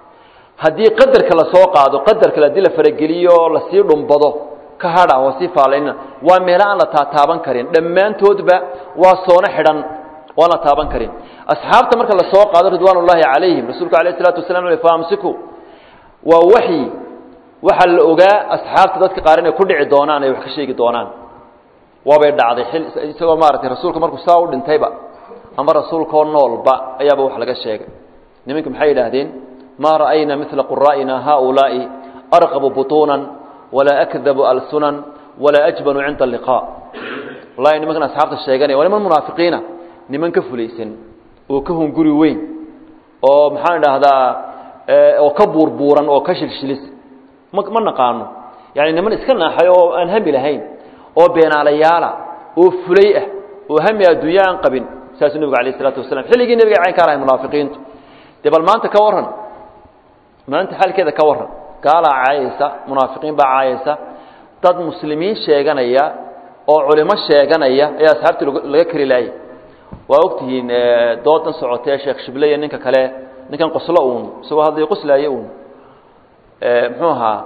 haddii qadarka lasoo qaado qadarka haddii la farageliyo lasii dhumbado ka hadha oo sii faalanina waa meelo aan la taataaban karin dhammaantoodba waa soono xidhan oo aan la taaban karin asxaabta marka lasoo qaado ridwaan ullaahi calayhim rasuulku alayh isalaatu wasalaam ui faamsiku waa waxyi waxaa la ogaa asxaabta dadka qaar inay ku dhici doonaan ay wax ka sheegi doonaan waabay dhacday xil isagoo maaragtay rasuulka markuu saa u dhintayba ama rasuulkaoo noolba ayaaba wax laga sheegay nimanka maxay yidhaahdeen maa ra'ayna midla quraa'ina haaulaa'i arqabu butuunan walaa akdabu alsunan walaa ajbanu cinda alliqaa wallahi nimankan asxaabta sheeganaya waa niman munaafiqiina niman ka fulaysan oo ka hunguri weyn oo maxaan idhaahdaa oo ka buurbuuran oo ka shilshilis ma ma naqaano yani niman iska naaxay oo aan hami lahayn oo beenaalayaala oo fulay ah oo hami adduunya aan qabin saasuu nebigu alayh isalaatu wasalam xilligii nebiga cayn ka lahay munaafiqiintu dee bal maanta ka warran maanta xaalkeeda ka warran gaalaa caayaysa munaafiqiin baa caayaysa dad muslimiin sheeganaya oo culimo sheeganaya ayaa asxaabtii laga kari laayay waa ogtihiin doodan socotee sheekh shible iyo ninka kale ninkan qoslo uun isagoo hadlay qoslaaye uun muxuu ahaa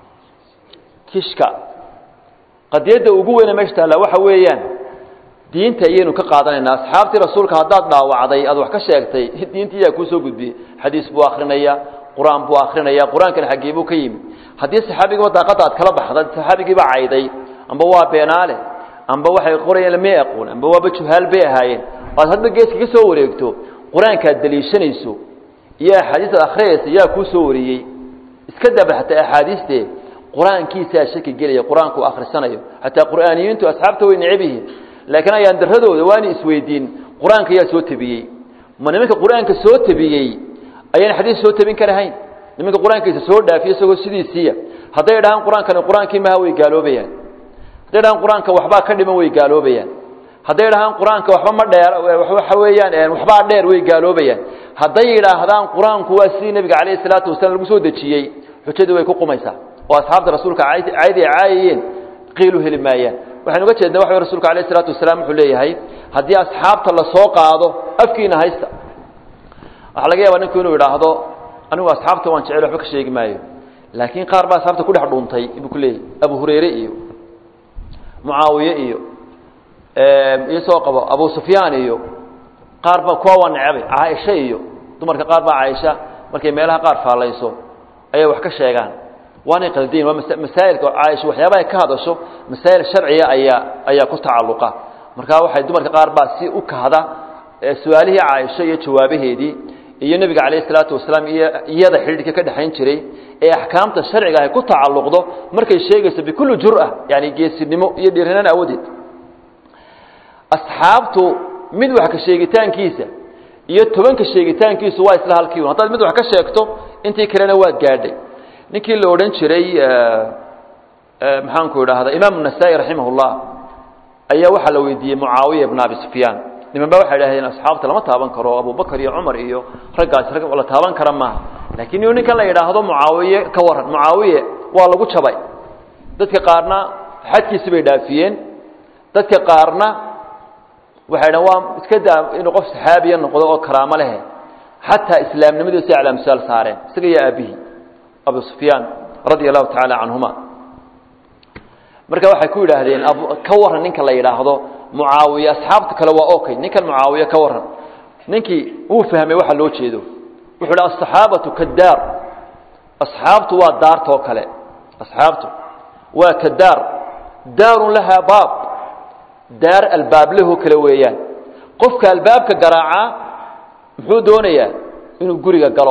kishka qadiyadda ugu weyne meesha taallaa waxa weeyaan diinta iyaynu ka qaadanaynaa asxaabtii rasuulka haddaad dhaawacday aad wax ka sheegtay diinta iyaa kuu soo gudbiyey xadiis buu akrinaya qur-aan buu akrinaya qur-aankana xaggee buu ka yimi haddii saxaabigiiba daaqadda aad kala baxda saxaabigiiba cayday amba waa beenaale amba waxay qorayeen lamay aqoon amba waaba juhaal bay ahaayeen oo aad hadba geeska ka soo wareegto qur-aankaad daliishanayso iyo axaadiistaad akhriyaysa yaa kuu soo wariyey iska daba xataa axaadiistee qur-aankiisaa shaki gelaya qur-aanku akhrisanayo xataa qur'aaniyiintu asxaabta way necab yihiin laakiin ayaan daradooda waana isweydiin qur-aanka yaa soo tabiyey ma nimanka qur-aanka soo tabiyey ayaan xadiis soo tabin karahayn nimanka qur-aankiisa soo dhaafiya isagoo sidiisiiya hadday dhahaan qur-aankani qur-aankii maha way gaaloobayaan hadday dhahaan qur-aanka waxbaa ka dhiman way gaaloobayaan hadday dhahaan qur-aanka waxba ma dheer waxa weeyaan waxbaa dheer way gaaloobayaan hadday yidhaahdaan qur-aanku waa sidii nebiga calayhi salaatu wasalaam lagu soo dejiyey xujadii way ku qumaysaa oo asxaabta rasuulka caydi ay caayayeen qiilu heli maayaan waxaynu uga jeedna waxa rasuulka alayhi salaatu wasalaam wuxuu leeyahay haddii asxaabta la soo qaado afkiina haysta waxaa laga yaabaa ninku inuu idhaahdo anigu asxaabta waan jecel waxba ka sheegi maayo laakiin qaar baa asxaabta ku dhex dhuuntay buu ku leeyahy abu hurayre iyo mucaawiye iyo iyo soo qabo abu sufyaan iyo qaar ba kuwa waa necbay caaisha iyo dumarka qaar baa caaisha markay meelaha qaar faallayso ayay wax ka sheegaan waanay qaldiin waa masaa'ilka caaisha waxyaabaha ka hadasho masaa'il sharciya ayaa ayaa ku tacalluqa markaa waxay dumarka qaar baa si u kahda su-aalihii caaisha iyo jawaabaheedii iyo nebiga calayhi salaatu wasalaam iyo iyada xidhiidhka ka dhexayn jiray ee axkaamta sharciga ay ku tacalluqdo markay sheegayso bikulli jur'a yani geesinimo iyo dhiiranaan awadeed asxaabtu mid wax ka sheegitaankiisa iyo tobanka sheegitaankiisu waa isla halkii un haddaad mid wax ka sheegto intii kalena waad gaadhay ninkii la odhan jiray maxaanku idhaahda imaam nasaa-i raximah llah ayaa waxaa la weydiiyey mucaawiya ibna abi sufyaan niman ba waxay idhahdeen asxaabta lama taaban karo abubakar iyo cumar iyo raggaasi rag la taaban kara maaha laakiin inu ninkan la yidhaahdo mucaawiye ka waran mucaawiye waa lagu jabay dadka qaarna xadkiisi bay dhaafiyeen dadka qaarna waxay dhahen waa iska daa inuu qof saxaabiya noqdo oo karaamo lehe xataa islaamnimadiisa aclaamsaal saareen isaga iyo aabihii abu sufyaan radia allahu tacaala canhuma marka waxay ku yidhaahdeen ka waran ninka la yidhaahdo mucaawiye asxaabta kale waa okay ninkan mucaawiye ka waran ninkii wuu fahmay waxa loo jeedo wuxuu hi asaxaabatu kadaar asxaabtu waa daartoo kale asxaabtu waa kadaar daarun lahaa baab daar albaableho kale weeyaan qofka albaabka garaacaa muxuu doonayaa inuu guriga galo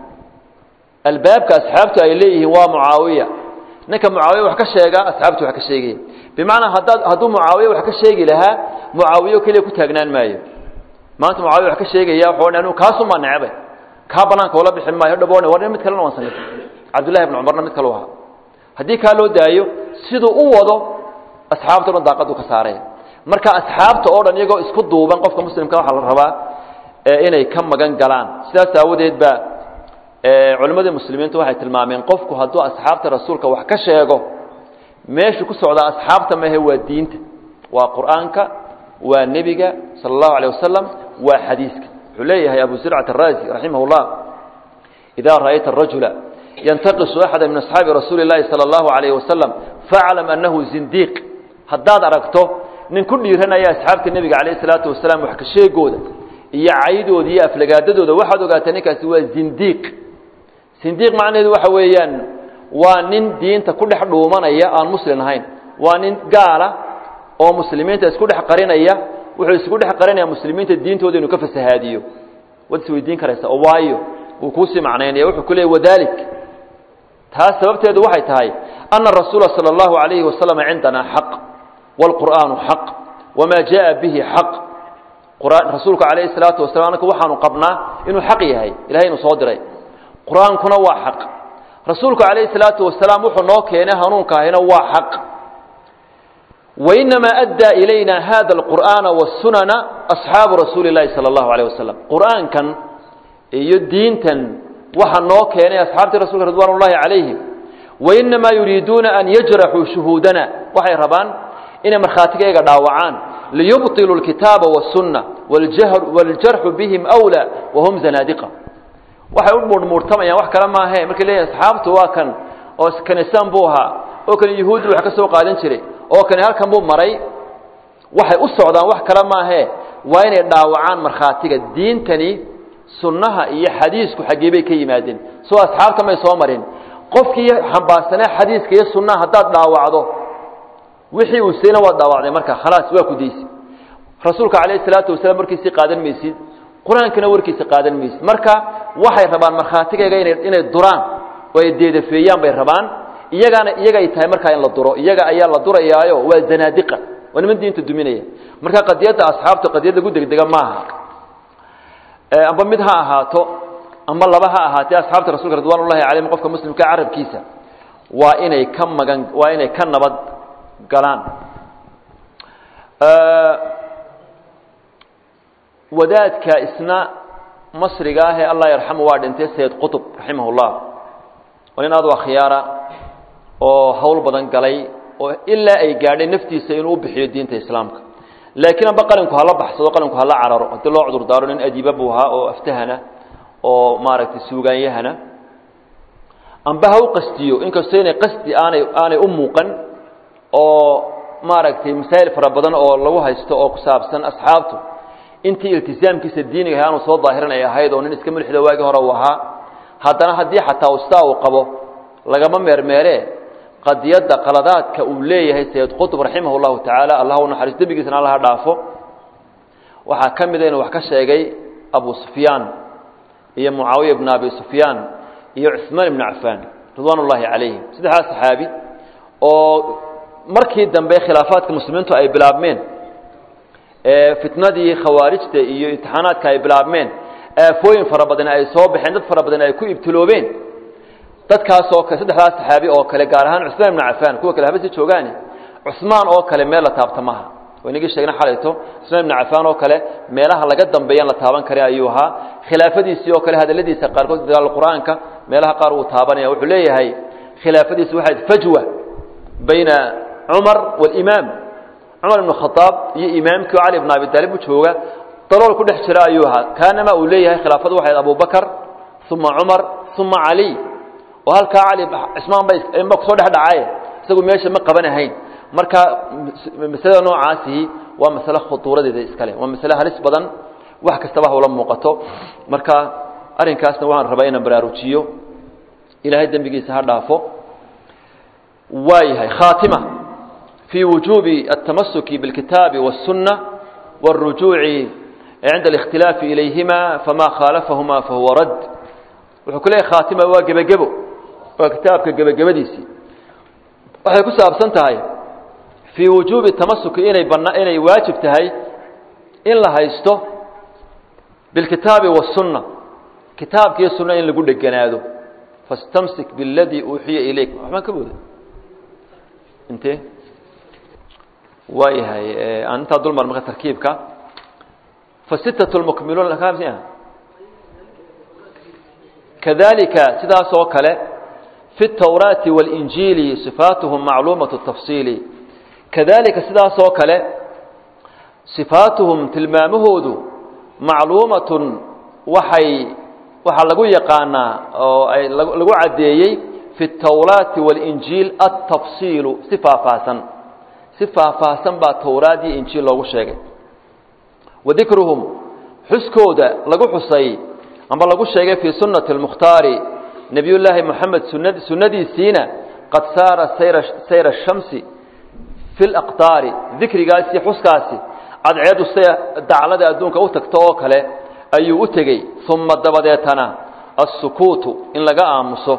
albaabka asxaabtu ay leeyihiin waa mucaawiya ninka mucaawiya wax ka sheega asxaabtu wax ka sheegaya bimacnaa haddaad hadduu mucaawiya wax ka sheegi lahaa mucaawiyo keliya ku taagnaan maayo maanta mucaawiya wax ka sheegaya wuxuu odhan anigu kaasumaa necbay kaa banaanka oola bixin maayo dhaboone war mid kalena waan sanifay cabdullahi ibn cumarna mid kalu ahaa haddii kaa loo daayo siduu u wado asxaabta o dhan daaqaduu ka saaraya marka asxaabta oo dhan iyagoo isku duuban qofka muslimka waxaa la rabaa inay ka magan galaan sidaas aawadeed ba culimmadii muslimiintu waxay tilmaameen qofku hadduu asxaabta rasuulka wax ka sheego meeshu ku socdaa asxaabta mahe waa diinta waa qur'aanka waa nebiga sala allahu alيh wasalam waa xadiiska wuxuu leeyahay abu zircat araazi raximah اllah idaa ra'ayta arajula yantaqisu axada min asxaabi rasuuli اllahi salى اllahu alayh wasalam faclam annahu zindiiq haddaad aragto nin ku dhiiranaya asxaabta nebiga calayh salaatu wasalaam wax ka sheegooda iyo caydooda iyo aflagaadadooda waxaad ogaataa ninkaasi waa zindiiq zindiiq macnaheedu waxa weeyaan waa nin diinta ku dhex dhuumanaya aan muslim ahayn waa nin gaala oo muslimiinta isku dhex qarinaya wuxuu isku dhex qarinaya muslimiinta diintooda inuu ka fasahaadiyo waad isweydiin karaysa oo waayo wuu kuusii macnaynaya wuxuu ku leeyay wadalik taas sababteedu waxay tahay ana rasuula sala allahu alayhi wasalam cindanaa xaq wاlqur'aanu xaq wamaa jaءa bihi xaq rasuulku calayhi الsalaatu wasalam anaka waxaanu qabnaa inuu xaq yahay ilahay inuu soo diray qur-aankuna waa xaq rasuulku calayhi الsalaatu wasalaam wuxuu noo keenay hanuunka ahina waa xaq wainamaa addaa ilayna hada اlqur'aana wالsunana asxaabu rasuuli اllahi salى اllahu alيه wasalam qur'aankan iyo diintan waxa noo keenay asxaabtii rasulka ridwan اllahi calayhim wainamaa yuriiduuna an yajraxuu shuhuudana waxay rabaan inay markhaatigayga dhaawacaan liyubطiluu اlkitaaba wالsunna wاljarxu bihim أwlى wahum zanaadiqa waxay u muurhmuurtamayaan wax kale maahe markay leeyihin asxaabtu waa kan oo kanisaan buu ahaa oo kani yahuuddu wax ka soo qaadan jiray oo kani halkan buu maray waxay u socdaan wax kale maahe waa inay dhaawacaan markhaatiga diintani sunnaha iyo xadiisku xaggee bay ka yimaadeen soo asxaabta may soo marin qofkii xambaarsanee xadiiska iyo sunnaha haddaad dhaawacdo wixii uu sayna waa dhaawacday marka khalaas waa ku daysi rasuulka calayhi salaatu wasalaam warkiisii qaadan maysid qur-aankana warkiisa qaadan maysid marka waxay rabaan markhaatigayga inay inay duraan oo ay deedafeeyaan bay rabaan iyagaana iyagay tahay markaa in la duro iyaga ayaa la durayaayo waa zanaadiqa waa niman diinta duminaya marka qadiyadda asxaabta qadiyad lagu degdega maaha amba mid ha ahaato amba laba ha ahaatee asxaabta rasulka ridwan ullahi calayhim qofka muslimka carabkiisa waa inay ka magan waa inay ka nabad galaan wadaadka isna masriga ah ee allah yarxamu waa dhintay sayid qutb raximah llah waa nin aad u akhyaara oo hawl badan galay oo ilaa ay gaadhay naftiisa inuu u bixiyo diinta islaamka laakiin amba qalinku hala baxsado qalinku hala cararo haddii loo cudur daaro nin adiiba buu ahaa oo aftahana oo maaragtay suugaanyahana amba ha u qastiyo inkastoo inay qasdi aanay aanay u muuqan oo maaragtay masaa'il fara badan oo lagu haysto oo ku saabsan asxaabtu intii iltisaamkiisa diiniga aanu soo daahiran ay ahayd oo nin iska mulxida waagii hore uu ahaa haddana haddii xataa ustaa uu qabo lagama meermeeree qadiyadda qaladaadka uu leeyahay sayid qutb raximah llahu tacaala allah u naxariis dembigiisana allaha dhaafo waxaa ka mida inuu wax ka sheegay abu sufyaan iyo mucaawiya bn abi sufyaan iyo cuثmaan ibn cafaan ridwaan ullaahi calayhim saddexdaas saxaabi oo markii dambe khilaafaadka muslimiintu ay bilaabmeen fitnadii khawaarijta iyo imtixaanaadka ay bilaabmeen aafooyin fara badan ay soo baxeen dad fara badan ay ku ibtiloobeen dadkaas oo kale saddexdaas saxaabi oo kale gaar ahaan cuثmaan ibn cafaan kuwa kale habasi joogaane cuثmaan oo kale meel la taabta maha waynagii sheegna xalayto cuثmaan ibn cafaan oo kale meelaha laga dambeeyaan la taaban kara ayuu ahaa khilaafadiisii oo kale hadaladiisa qaarkood dagaal qur-aanka meelaha qaar uu taabanaya wuxuu leeyahay khilaafadiisi waxay fajwa bayna cumar wاlimaam cumar ibn khaaab iyo imaamkii cali bn abi taalib u jooga dalool ku dhex jira ayuu ahaa kaanama uu leeyahay khilaafadu waxay abu bakr uma cumar uma cali oo halkaa cali cismaan ba kusoo dhex dhacaye isagu meesha ma qabanahayn marka masalada noocaasihi waa masale khutuuradeeda iskale waa masale halis badan wax kastaba hawla muuqato marka arrinkaasna waxaan rabaa inaan baraarujiyo ilaahay dembigiisa ha dhaafo waayahay khaatima في وجوب التمسك بالكتاب والسنة والرجوع عند الاختلاف إليهما فما خالفهما فهو رد وحكولي خاتمة وقبقبو وكتابك قبقبديسي waxay ku saabsan tahay fii wujuubi tamasuki inay bana inay waajib tahay in la haysto bilkitaabi wasunna kitaabka iyo sunna in lagu dheganaado fastamsik biاladii uuxiya ilayk waxbaan ka booda intee waayahay aan intaa dulmar marka tarkiibka fasitatu lmukmiluun kadalika sidaas oo kale fi الtawraati wاlinjiili sifaatuhum macluumaة الtafsiili kadalika sidaas oo kale sifaatuhum tilmaamahoodu macluumatun waxay waxaa lagu yaqaanaa oo ay lagu caddeeyey fi الtawraati wاlinjiil atafsiilu si faahfaahsan si faahfaahsan baa towraad iyo injiil loogu sheegay wa dikruhum xuskooda lagu xusay amba lagu sheegay fii sunnati اlmukhtaari nebiy llaahi moxamed sunad sunnadiisiina qad saara sayra sayra shamsi fi laqtaari dikrigaasi xuskaasi cadceedu say daclada adduunka u tagto oo kale ayuu u tegey uma dabadeetana assukuutu in laga aamuso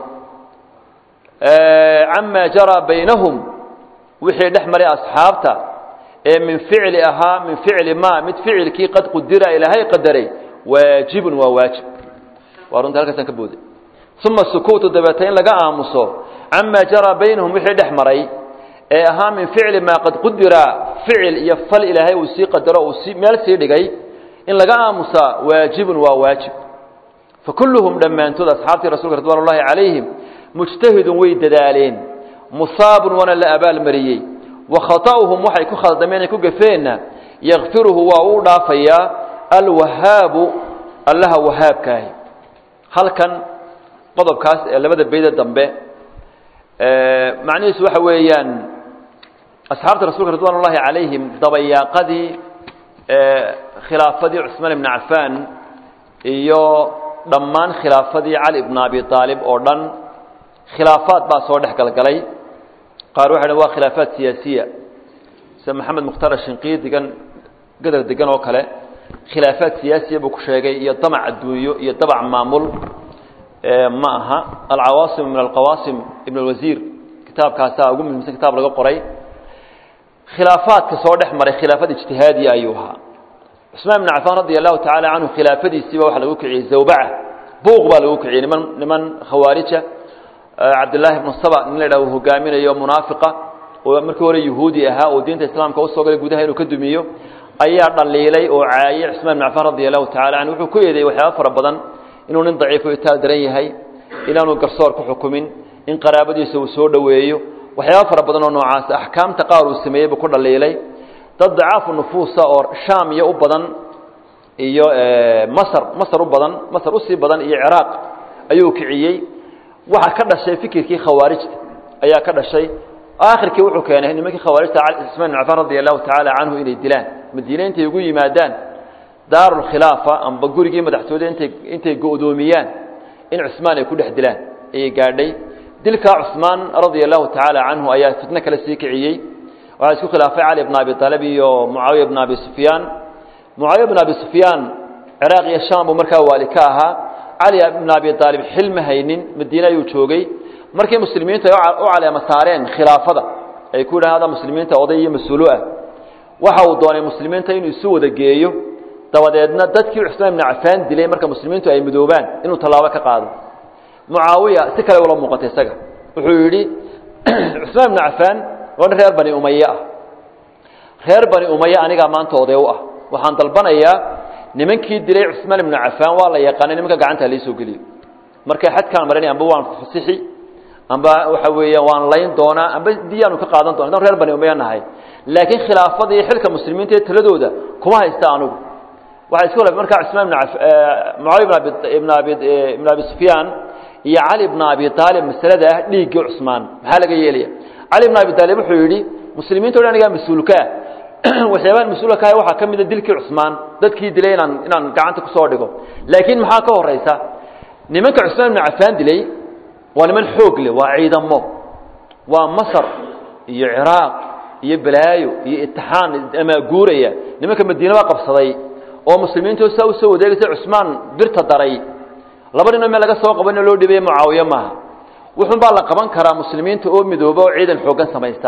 camaa jaraa baynahum wixii dhex maray asxaabta ee min ficli ahaa min ficli ma mid ficilkii qad qudira ilaahay qadaray waajibun waa waajib waa runta halkaasaan ka booday uma sukuutu dabeeta in laga aamuso camaa jaraa baynahum wixii dhex maray ee ahaa min ficli maa qad qudira ficil iyo fal ilaahay uu sii qadaro uu sii meel sii dhigay in laga aamusaa waajibun waa waajib fakulluhum dhammaantood asxaabtii rasulka ridwan ullahi calayhim mujtahidun way dadaaleen musaabun waana la abaalmariyey wa khata'uhum waxay ku khaldameen ay ku gafeenna yakfiruhu waa uu dhaafayaa alwahaabu allaha wahaabkaahi halkan qodobkaas ee labada beyda dambe macnihiisu waxa weeyaan asxaabta rasulka ridwan ullahi calayhim dabayaaqadii khilaafadii cusmaan ibni cafaan iyo dhammaan khilaafadii cali ibn abi aalib oo dhan khilaafaad baa soo dhex galgalay qaar waxay dhan waa khilaafaad siyaasiya sida maxamed mukhtaar shinqiid degan gadar degan oo kale khilaafaad siyaasiya buu ku sheegay iyo damac adduunyo iyo dabac maamul ma aha alcawaasim min alqawaasim ibn alwasiir kitaabkaasaa ugu muhiimsan kitaab laga qoray khilaafaadka soo dhex maray khilaafad ijtihaadiya ayuu ahaa cusmaan ibn cafaan radia allahu tacaala canhu khilaafadiisiiba waxaa lagu kiciyey zawbaca buuq baa lagu kiciyey niman niman khawaarija cabdillaahi ibnu saba nin la yidhaha uu hogaaminayo munaafiqa oo markii hore yuhuudi ahaa oo diinta islaamka usoo galay gudaha inuu ka dumiyo ayaa dhaliilay oo caayay cusmaan ibn cafaan radia allahu tacala canhu wuxuu ku eedeeyey waxyaaba fara badan inuu nin daciifo itaal daran yahay inaanu garsoor ku xukumin in qaraabadiisa uu soo dhoweeyo waxyaaba fara badan oo noocaas axkaamta qaar uu sameeyey buu ku dhaliilay dad dacaafu nufuusa oo shaam iyo u badan iyo masr masr u badan masr usii badan iyo ciraaq ayuu kiciyey waxaa ka dhashay fikirkii khawaarijta ayaa ka dhashay aakhirkii wuxuu keenay nimankii khawaarijta cusmaan ibn cafaan radia allahu tacaala canhu inay dilaan madiine intay ugu yimaadaan daarulkhilaafa amba gurigii madaxtooyada intay intay go'doomiyaan in cusmaan ay ku dhex dilaan ayay gaadhay dilkaa cusmaan radia allahu tacaala canhu ayaa fitno kale sii kiciyey waxaa isku khilaafay cali bn abi aalib iyo mucaawiya bn abi sufyaan mucaawiya bn abi sufyaan ciraaq iyo sham buu markaa waali ka ahaa cali bn abi aalib xil ma haynin madiine ayuu joogay markii muslimiintu ay u caleema saareen khilaafada ay ku yidhahdaan muslimiinta oday iyo mas-uulo ah waxa uu doonay muslimiinta inuu isu wada geeyo dabadeedna dadkii cusmaan ibn cafaan dilay marka muslimiintu ay midoobaan inuu tallaabo ka qaado mucaawiya si kale ula muuqatay isaga wuxuu yidhi cusmaan ibn cafaan waa nin reer bani umaye ah reer bani umaye anigaa maanta oday u ah waxaan dalbanayaa nimankii dilay cusmaan ibnu cafaan waa la yaqaanay nimanka gacanta laisoo geliyo markay xadkaan maranay amba waan fasixi amba waxa weeyaan waan layn doonaa amba diyaanu ka qaadan doona dan reer bani umaye nahay laakiin khilaafada iyo xilka muslimiinta ee taladooda kuma haysta anugu waxaa isku khilaafay markaa cusmaan ibn mucaawiya ibn abi ibn abi ibn abi sufyaan iyo cali ibn abi aalib masalada ah dhiiggii cusmaan maxaa laga yeelaya cali ibn abi aalib wuxuu yidhi muslimiinta o dhan anigaa mas-uulka ah waxyaabaan mas-uulka kahay waxaa ka mida dilkii cusmaan dadkii dilay inaan inaan gacanta kusoo dhigo laakiin maxaa ka horaysa nimanka cusmaan ibnu cafaan dilay waa niman xoog leh waa ciidamo waa masar iyo ciraaq iyo balaayo iyo itixaan amaaguuraya nimanka madiine baa qabsaday oo muslimiintu saa usoo wadeegaysa cusmaan birta daray laba ninoo meel laga soo qabanoo loo dhibaya mucaawiye maaha wuxun baa la qaban karaa muslimiinta oo midooba oo ciidan xooggan samaysta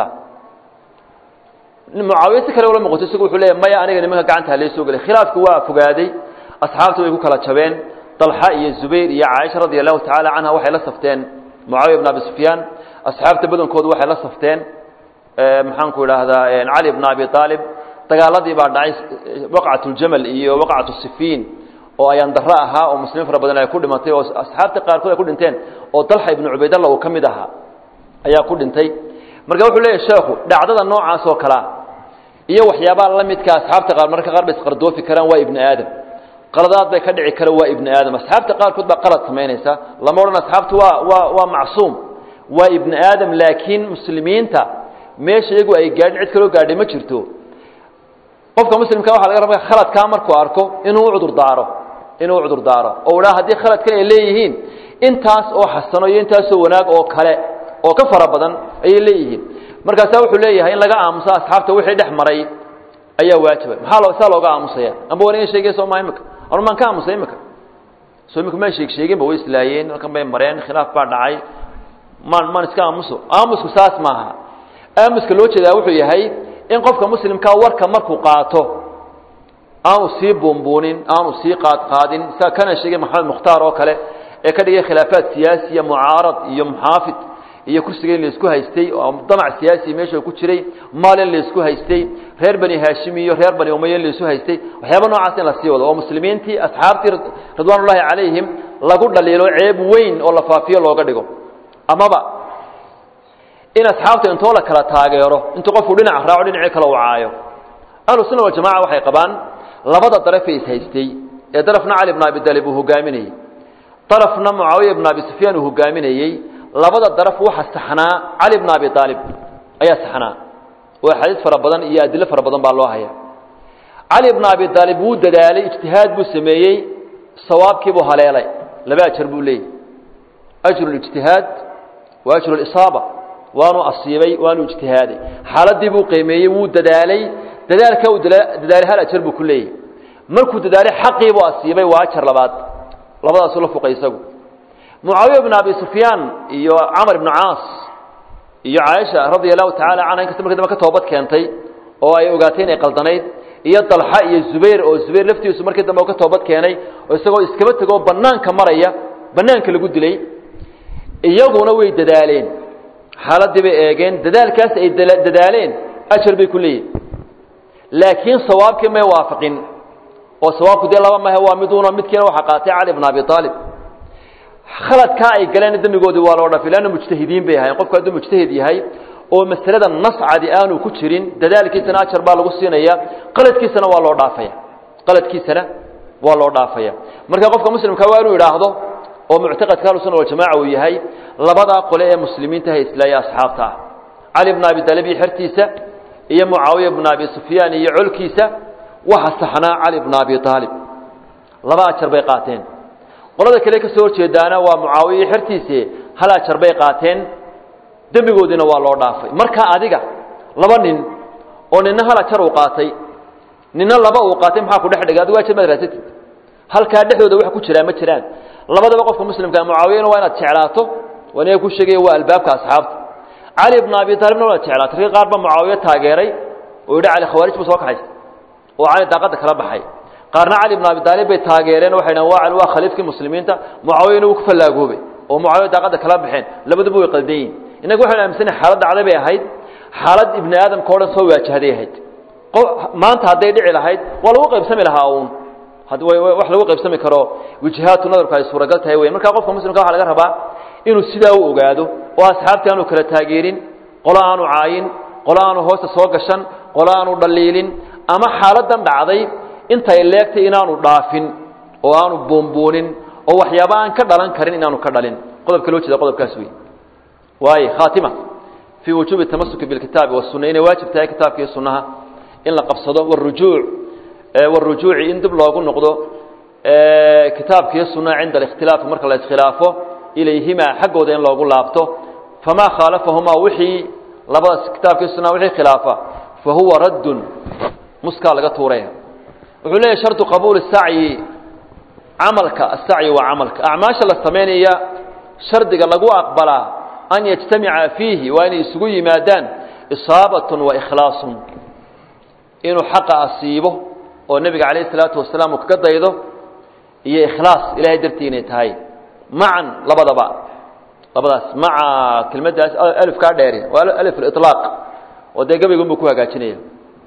mucaawiye si kale ula muuqato isagu wuxuu leeyahy maya aniga nimanka gacanta halay soo gelay khilaafku waa fogaaday asxaabta way ku kala jabeen dalxa iyo zubayr iyo caaisha radia allahu tacaala canha waxay la safteen mucaawiya bn abi sufyaan asxaabta badankoodu waxay la safteen maxaan ku idhaahdaa cali bn abi aalib dagaaladii baa dhacay waqcat ljamal iyo waqcat sifiin oo ayaan daro ahaa oo muslimiin fara badan ay ku dhimatay oo asxaabta qaarkood ay ku dhinteen oo dalxa ibnu cubaydalla uu ka mid ahaa ayaa ku dhintay marka wuxuu leeyahy sheekhu dhacdada noocaas oo kalea iyo waxyaabaha la midka asxaabta qaar marka qaar bay isqardoofi karaan waa ibni aadam qaladaad bay ka dhici kara waa ibni aadam asxaabta qaarkood baa qalad samaynaysa lama odhan asxaabtu waa waa waa macsuum waa ibni aadam laakiin muslimiinta meesha iyagu ay gaadhin cid kaloo gaadhay ma jirto qofka muslimka waxa laga raba khaladkaa markuu arko inuu u cudur daaro inuu u cudur daaro oo dhaa haddii khaladkan ay leeyihiin intaas oo xasano iyo intaasoo wanaag oo kale oo ka fara badan ayay leeyihiin markaasaa wuxuu leeyahay in laga aamuso asxaabta wixii dhex maray ayaa waajiba maxaa loo saa looga aamusaya amba war iga sheegay soo maa imika anu maan ka aamusay imika soo imika maan sheeg sheeginba way islaayeen halkan bay mareen khilaaf baa dhacay maan maan iska aamuso aamusku saas maaha aamuska loo jeedaa wuxuu yahay in qofka muslimkaa warka markuu qaato aanu sii buunbuunin aanu sii qaadqaadin saa kana sheegay maxamed mukhtaar oo kale ee ka dhigay khilaafaad siyaasiya mucaarad iyo muxaafid iyo kursiga in laisku haystay oo damac siyaasi meesha ku jiray maal in laisku haystay reer bani haashim iyo reer bani umaya in laisu haystay waxyaaba noocaas in la sii wado oo muslimiintii asxaabtii ridwaan ullahi calayhim lagu dhaliilo ceeb weyn oo la faafiyo looga dhigo amaba in asxaabta intoo la kala taageero intuu qofku dhinac raaco dhinacii kale u caayo ahlu sunna waljamaca waxay qabaan labada darafay ishaystay ee darafna cali bn abi dalib uu hogaaminayey darafna mucaawiya bn abi sufyaan uu hogaaminayey labada daraf waxa saxnaa cali bn abi aalib ayaa saxnaa oo axaadiis fara badan iyo adilo fara badan baa loo haya cali bn abi aalib wuu dadaalay ijtihaad buu sameeyey sawaabkiibuu haleelay laba ajar buu leeyay ajru lijtihaad wa ajru lisaaba waanu asiibay waanu ijtihaaday xaaladii buu qiimeeyey wuu dadaalay dadaalka uu dadaalay hal ajar buu ku leeyahy markuu dadaalay xaqii buu asiibay waa ajar labaad labadaasuu la fuqay isagu mucaawiya bn abi sufyaan iyo camar ibnu caas iyo caaisha radia allahu tacala canha inkasta markii dambe ka toobad keentay oo ay ogaatay inay qaldanayd iyo dalxa iyo zubayr oo zubayr laftiisu markii dambe ka toobad keenay oo isagoo iskaba tegoo banaanka maraya banaanka lagu dilay iyaguna way dadaaleen xaaladii bay eegeen dadaalkaas ay dadaaleen ajar bay ku leeyihin laakiin sawaabkii may waafaqin oo sawaabku dee laba mahe waa miduuna midkiina waxaa qaatay cali bn abi aalib khaladkaa ay galeen dembigoodii waa loo dhafay leanna mujtahidiin bay ahayen qofku hadduu mujtahid yahay oo masalada nas cadi aanu ku jirin dadaalkiisana ajar baa lagu siinaya qaladkiisana waa loo dhaafaya qaladkiisana waa loo dhaafaya marka qofka muslimka waa inuu idhaahdo oo muctaqadka ahlusuna waljamaca uu yahay labadaa qole ee muslimiinta hayslaaya asxaabta ah cali bn abi talib iyo xertiisa iyo mucaawiya bn abi sufyaan iyo colkiisa waxa saxnaa cali bn abi aalib laba ajar bay qaateen qolada kale ka soo horjeedaana waa mucaawiya iyo xertiise hal ajar bay qaateen dembigoodiina waa loo dhaafay marka adiga laba nin oo nina hal ajar uu qaatay nina laba uu qaatay maxaa ku dhex dhigay adigu ajar maad raasatid halkaa dhexdooda wax ku jiraa ma jiraan labadaba qofka muslimka mucaawiyana waa inaad jeclaato waniga ku sheegaya waa albaabka asxaabta cali bn abi taalibna waad jeclaatay ragii qaar ba mucaawiye taageeray oo yidhi cali khawaarij buu soo kaxaysta oo cali daaqadda kala baxay qaarna cali bn abi taalib bay taageereen waxay dhahan waa cali waa khaliifkii muslimiinta mucaawiyana wuu ku fallaagoobay oo mucaawiya daaqadda kala baxeen labaduba way qaldan yihin innaga waxaynu aaminsana xaalad dhacday bay ahayd xaalad ibni aadamka o dhan soo waajahday ahayd maanta hadday dhici lahayd waa lagu qaybsami lahaa uun wax lagu qaybsami karo wijhaatu nadarku ay suuragal tahay wey marka qofka muslimka waxa laga rabaa inuu sidaa u ogaado oo asxaabtii aanu kala taageerin qolo aanu caayin qolo aanu hoosta soo gashan qolo aanu dhaliilin ama xaaladan dhacday intay leegtay inaanu dhaafin oo aanu buunbuunin oo waxyaaba aan ka dhalan karin inaanu ka dhalin qodobka loo jeeda qodobkaas wey waaye khaatima fii wujuubi tamasuki bilkitaabi wasunna inay waajib tahay kitaabka iyo sunnaha in la qabsado warujuuc warujuuci in dib loogu noqdo kitaabka iyo sunnaha cinda alikhtilaafi marka la iskhilaafo ilayhimaa xaggooda in loogu laabto famaa khaalafahumaa wixii labadaas kitaabka iyo sunnaha wixii khilaafa fa huwa raddun muskaa laga tuuraya wuxuu leeyahy shardu qabuuli sacyi camalka asacyi waa camalka acmaasha la samaynaya shardiga lagu aqbalaa an yajtamica fiihi waa inay isugu yimaadaan isaabatun wa ikhlaasun inuu xaqa asiibo oo nebiga calayh isalaatu wasalaam uu kaga daydo iyo ikhlaas ilahay dartii inay tahay macan labadaba labadaas maca kelmaddaas alifkaa dheeri waa alif aliطlaaq oo dee gabaygun buu ku hagaajinaya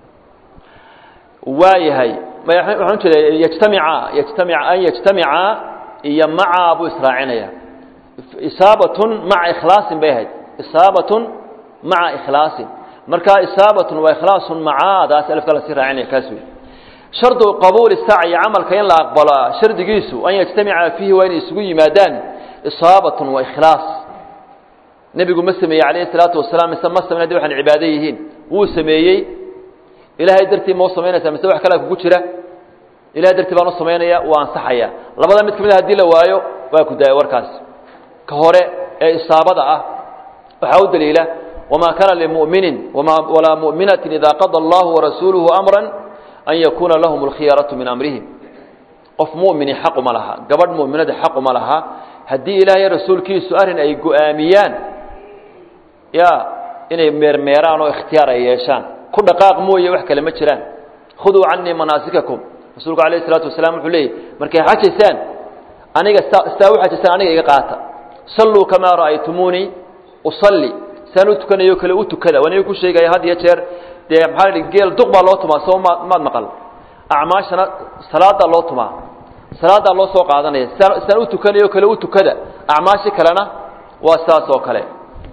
waayahay waxaan ujeeda yajtamica yajtamic an yajtamica iyo maca buu israacinaya isaabatun maca ikhlaasin bay ahayd isaabatun maca ikhlaasin marka isaabatun waa ikhlaasun macaadaas alifka lasii raacinaya kaas wey shardu qabuuli sacyi camalka in la aqbalo shardigiisu an yajtamica fiihi waa inay isugu yimaadaan isaabatun wa ikhlaas nebigu ma sameeyey calayhi salaatu wasalaam mise ma samayn haddi waxaan cibaado yihiin wuu sameeyey ilaahay dartii ma u samaynaysaa mise wax kalea kugu jira ilahay dartii baan u samaynaya waa ansaxaya labada mid ka mid a hadii la waayo waa ku daaya warkaas ka hore ee isaabada ah waxaa u daliila wamaa kaana limu'minin walaa mu'minatin ida qada allahu warasuuluhu amra an yakuuna lahum alkhiyaratu min amrihim qof mu'mini xaquma laha gabadh mu'minada xaquma laha haddii ilaahay rasuulkiisu arrin ay go-aamiyaan ya inay meermeeraan oo ikhtiyaar ay yeeshaan ku dhaqaaq mooye wax kale ma jiraan khuduu canii manaasikakum rasuulku alayh isalaatu wasalaam wuxuu leeyay markay xajaysaan aniga saa u xajaysaan aniga iga qaata salluu kamaa ra'aytumuunii usalli saan u tukanayo kale u tukada waniga ku sheegaya had iyo jeer dee maxaa la geel duq baa loo tumaa soo ma maad maqal acmaashana salaadaa loo tumaa salaadaa loo soo qaadanaya saan u tukanayo kale u tukada acmaashi kalena waa saas oo kale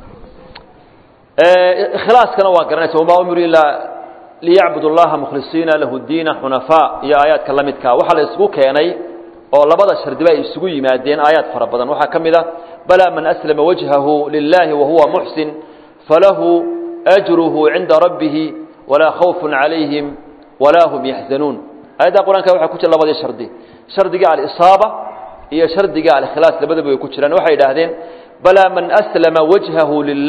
ikhlaaskana waa garanaysa wamaa umiru ilaa liyacbudu اllaha mukhlisiina lahu diina xunafaa iyo aayaadka la midkaa waxaa la isugu keenay oo labada shardiba ay isugu yimaadeen aayaad fara badan waxaa ka mid a balaa man aslama wajhahu lilahi wahuwa muxsin falahu ajruhu cinda rabbihi walaa khawfun calayhim walaa hum yaxzanuun aayadda qur-aanka waxaa ku jira labadii shardi shardiga alisaaba iyo shardiga alikhlaas labadaba way ku jiraan waxay idhaahdeen balaa man aslama wajhahu lilah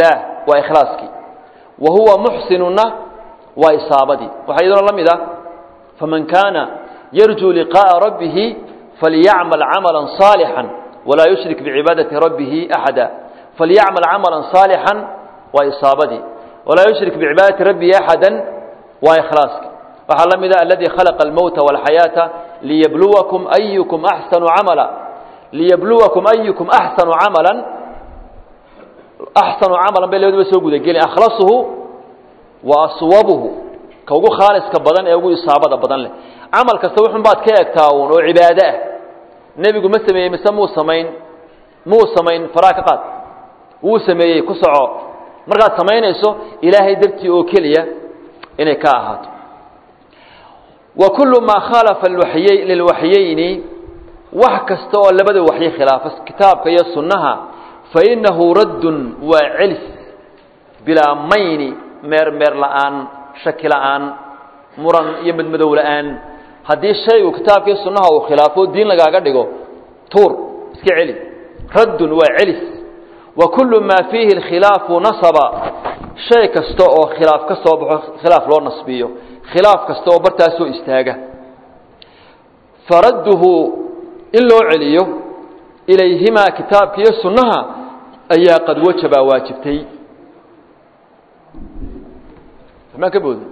waa ikhlaaskii wa huwa muxsinuna waa isaabadii waxaa iyadoo la mid ah faman kaana yarjuu liqaaءa rabbihi falyacmal camala صaalixا walaa yushrik bicibaadati rabbihi axada falyacmal camala صaalixا waa isaabadii walaa yushrik bicibaadati rabbihi axada waa ikhlaaskii waxaa la mid ah aladii khalaqa almowta wاlxayaata liyabluwakum ayukum axsanu camala liyabluwakum ayukum axsanu camala axsanu camalan bay labaduba soo gudagelin akhlasuhu wa aswabuhu ka ugu khaaliska badan ee ugu isaabada badan leh camal kasta wuxun baad ka egtaa uun oo cibaado ah nebigu ma sameeyey mise muu samayn muu samayn faraa ka qaad wuu sameeyey ku soco markaad samaynayso ilaahay dartii oo keliya inay ka ahaato wa kullu maa khaalafa lilwaxyeyni wax kasta oo labada waxyi khilaafa kitaabka iyo sunnaha fainahu raddun waa celis bilaa mayni meermeer la'aan shaki la'aan muran iyo madmadow la'aan haddii shaygu kitaabka iyo sunnaha uu khilaafo diin lagaaga dhigo tuur iska celi raddun waa celis wa kullu maa fiihi alkhilaafu nasaba shay kasta oo khilaaf ka soo baxo khilaaf loo nasbiyo khilaaf kasta oo bartaas soo istaaga faradduhu in loo celiyo ilayhimaa kitaabka iyo sunnaha ayaa qad wajabaa waajibtay maa ka boodi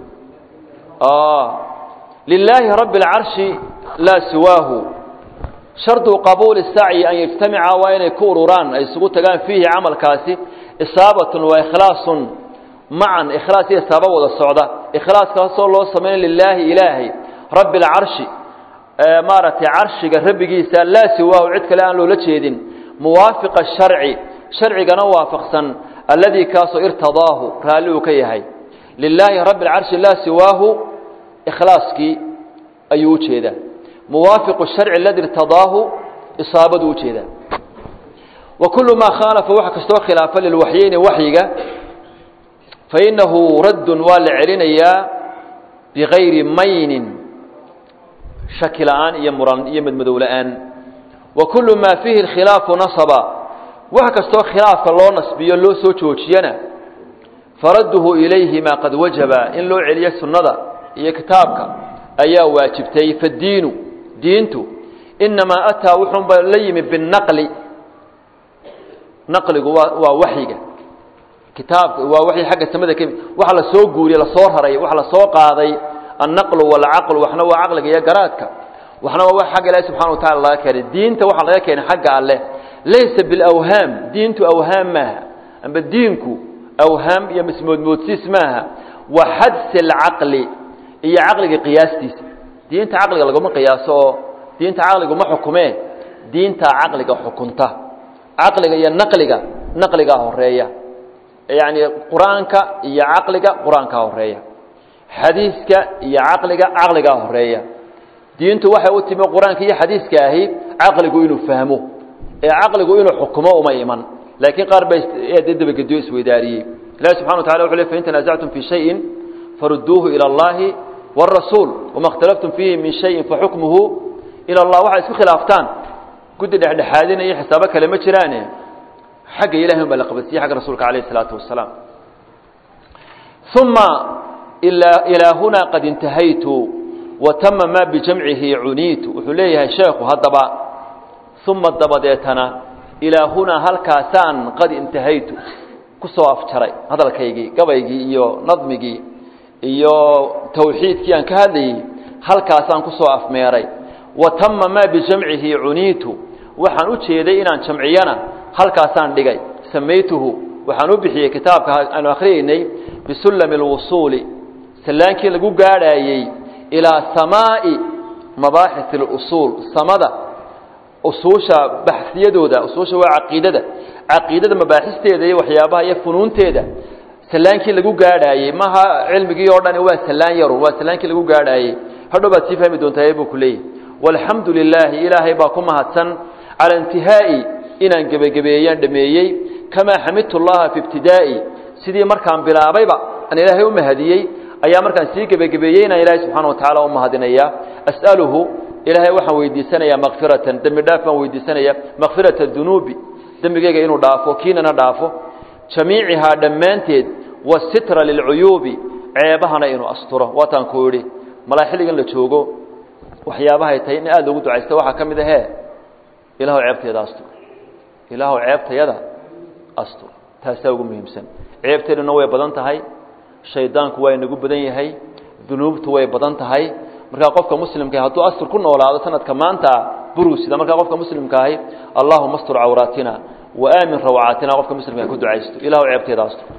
lilaahi rabbi اlcarshi laa siwaahu shardu qabuuli sacyi an yajtamica waa inay ku ururaan ay isugu tagaan fiihi camalkaasi isaabatun waa ikhlaasun macan ikhlaas iyo isaaba wada socda ikhlaaskaasoo loo samayna lilaahi ilaahay rabbi اlcarshi maaragtay carshiga rabbigiisa laa siwaahu cid kale aan loola jeedin muwaafiqa sharci sharcigana waafaqsan alladii kaasoo irtadaahu raalli uu ka yahay lilaahi rabbi اlcarshi laa siwaahu ikhlaaskii ayuu u jeedaa muwaafiqu sharci aladi irtadaahu isaabaduu ujeedaa wa kullu maa khaalafa waxa kastoo khilaafa lilwaxyeyni waxyiga fainahu raddun waa la celinayaa bigayri maynin shaki la'aan iyo muran iyo madmadow la'aan wa kullu maa fiihi alkhilaafu nasaba wax kastoo khilaafka loo nasbiyo loo soo joojiyana faradduhu ilayhima qad wajaba in loo celiyo sunnada iyo kitaabka ayaa waajibtay fadiinu diintu inamaa ataa wuxuunba la yimi binaqli naqligu waa waa waxyiga kitaabka waa waxyi xagga samada ka waxa la soo guuriyey lasoo raray waxa la soo qaaday annaqlu walcaqlu waxna waa caqliga iyo garaadka waxna waa wax xagga ilaahi subxana wa tacala laga keenay diinta waxaa laga keenay xagga alleh laysa bilawhaam diintu awhaam maaha amba diinku awhaam iyo mismoodmoodsiis maaha wa xadsi alcaqli iyo caqliga qiyaastiisa diinta caqliga laguma qiyaaso oo diinta caqliga ma xukumee diinta caqliga xukunta caqliga iyo naqliga naqligaa horeeya yacni qur-aanka iyo caqliga qur-aankaa horeeya xadiiska iyo caqliga caqligaa horeeya diintu waxay u timi qur-aanka iyo xadiiska ahi caqligu inuu fahmo ee caqligu inuu xukumo uma iman laakiin qaar bay dabagediyo isweydaariyey ilahi subxana wa tacala wuxu le fain tanaasactum fii shayin farudduuhu ila allahi wاrasuul wama اkhtalaftum fiihi min shayin faxukmuhu ila allah waxay isku khilaaftaan guddi dhexdhexaadina iyo xisaabo kale ma jiraane xagga ilahi un baa la qabadsiye xagga rasuulka alayh الsalaatu wasalaam uma ilaa huna qad intahaytu watama ma bijamcihi cuniitu wuxuu leeyahay sheekhu haddaba uma dabadeetana ilaa hunaa halkaasaan qad intahaytu ku soo afjaray hadalkaygii gabaygii iyo nadmigii iyo tawxiidkii aan ka hadlayey halkaasaan ku soo afmeeray wa tama maa bijamcihi cuniitu waxaan u jeeday inaan jamciyana halkaasaan dhigay samaytuhu waxaan u bixiyey kitaabka aanu akhriyeynay bisullami اlwusuuli sallaankii lagu gaadhaayey ilaa samaa'i mabaaxith اlusuul samada usuusha baxsiyadooda usuusha waa caqiidada caqiidada mabaaxisteeda iyo waxyaabaha iyo funuunteeda salaankii lagu gaadhaayey maha cilmigii oo dhani waa salaan yarun waa salaankii lagu gaadhaayey hadhow baad sii fahmi doontaa buu ku leeyahy walxamdu lilaahi ilaahay baa ku mahadsan cala intihaa'i inaan gebagabeeyaan dhameeyey kamaa xamidtu llaha fi ibtidaa'i sidii markaan bilaabayba aan ilaahay u mahadiyey ayaa markaan sii gebagabeeyey inaan ilaahay subxana wa tacala u mahadinaya as'aluhu ilaahay waxaan weydiisanayaa makfiratan dembi dhaaf baan weydiisanaya makfirata dunuubi dembigeyga inuu dhaafo kiinana dhaafo jamiicihaa dhammaanteed wasitra lilcuyuubi ceebahana inuu asturo waataan ku idhi malaa xilligan la joogo waxyaabahay tahay in aada loogu ducaysta waxaa ka mid ahee ilaahw ceebteeda astur ilaahw ceebtayada astur taasaa ugu muhiimsan ceebteeduna way badan tahay shaydaanku waa inagu badan yahay dunuubtu way badan tahay markaa qofka muslimka hadduu astur ku noolaado sanadka maanta burusida markaa qofka muslimka ahi allahuma astur cawraatina wa aamin rawcaatina qofka muslimka ku ducaysto ilahu ceebteeda astur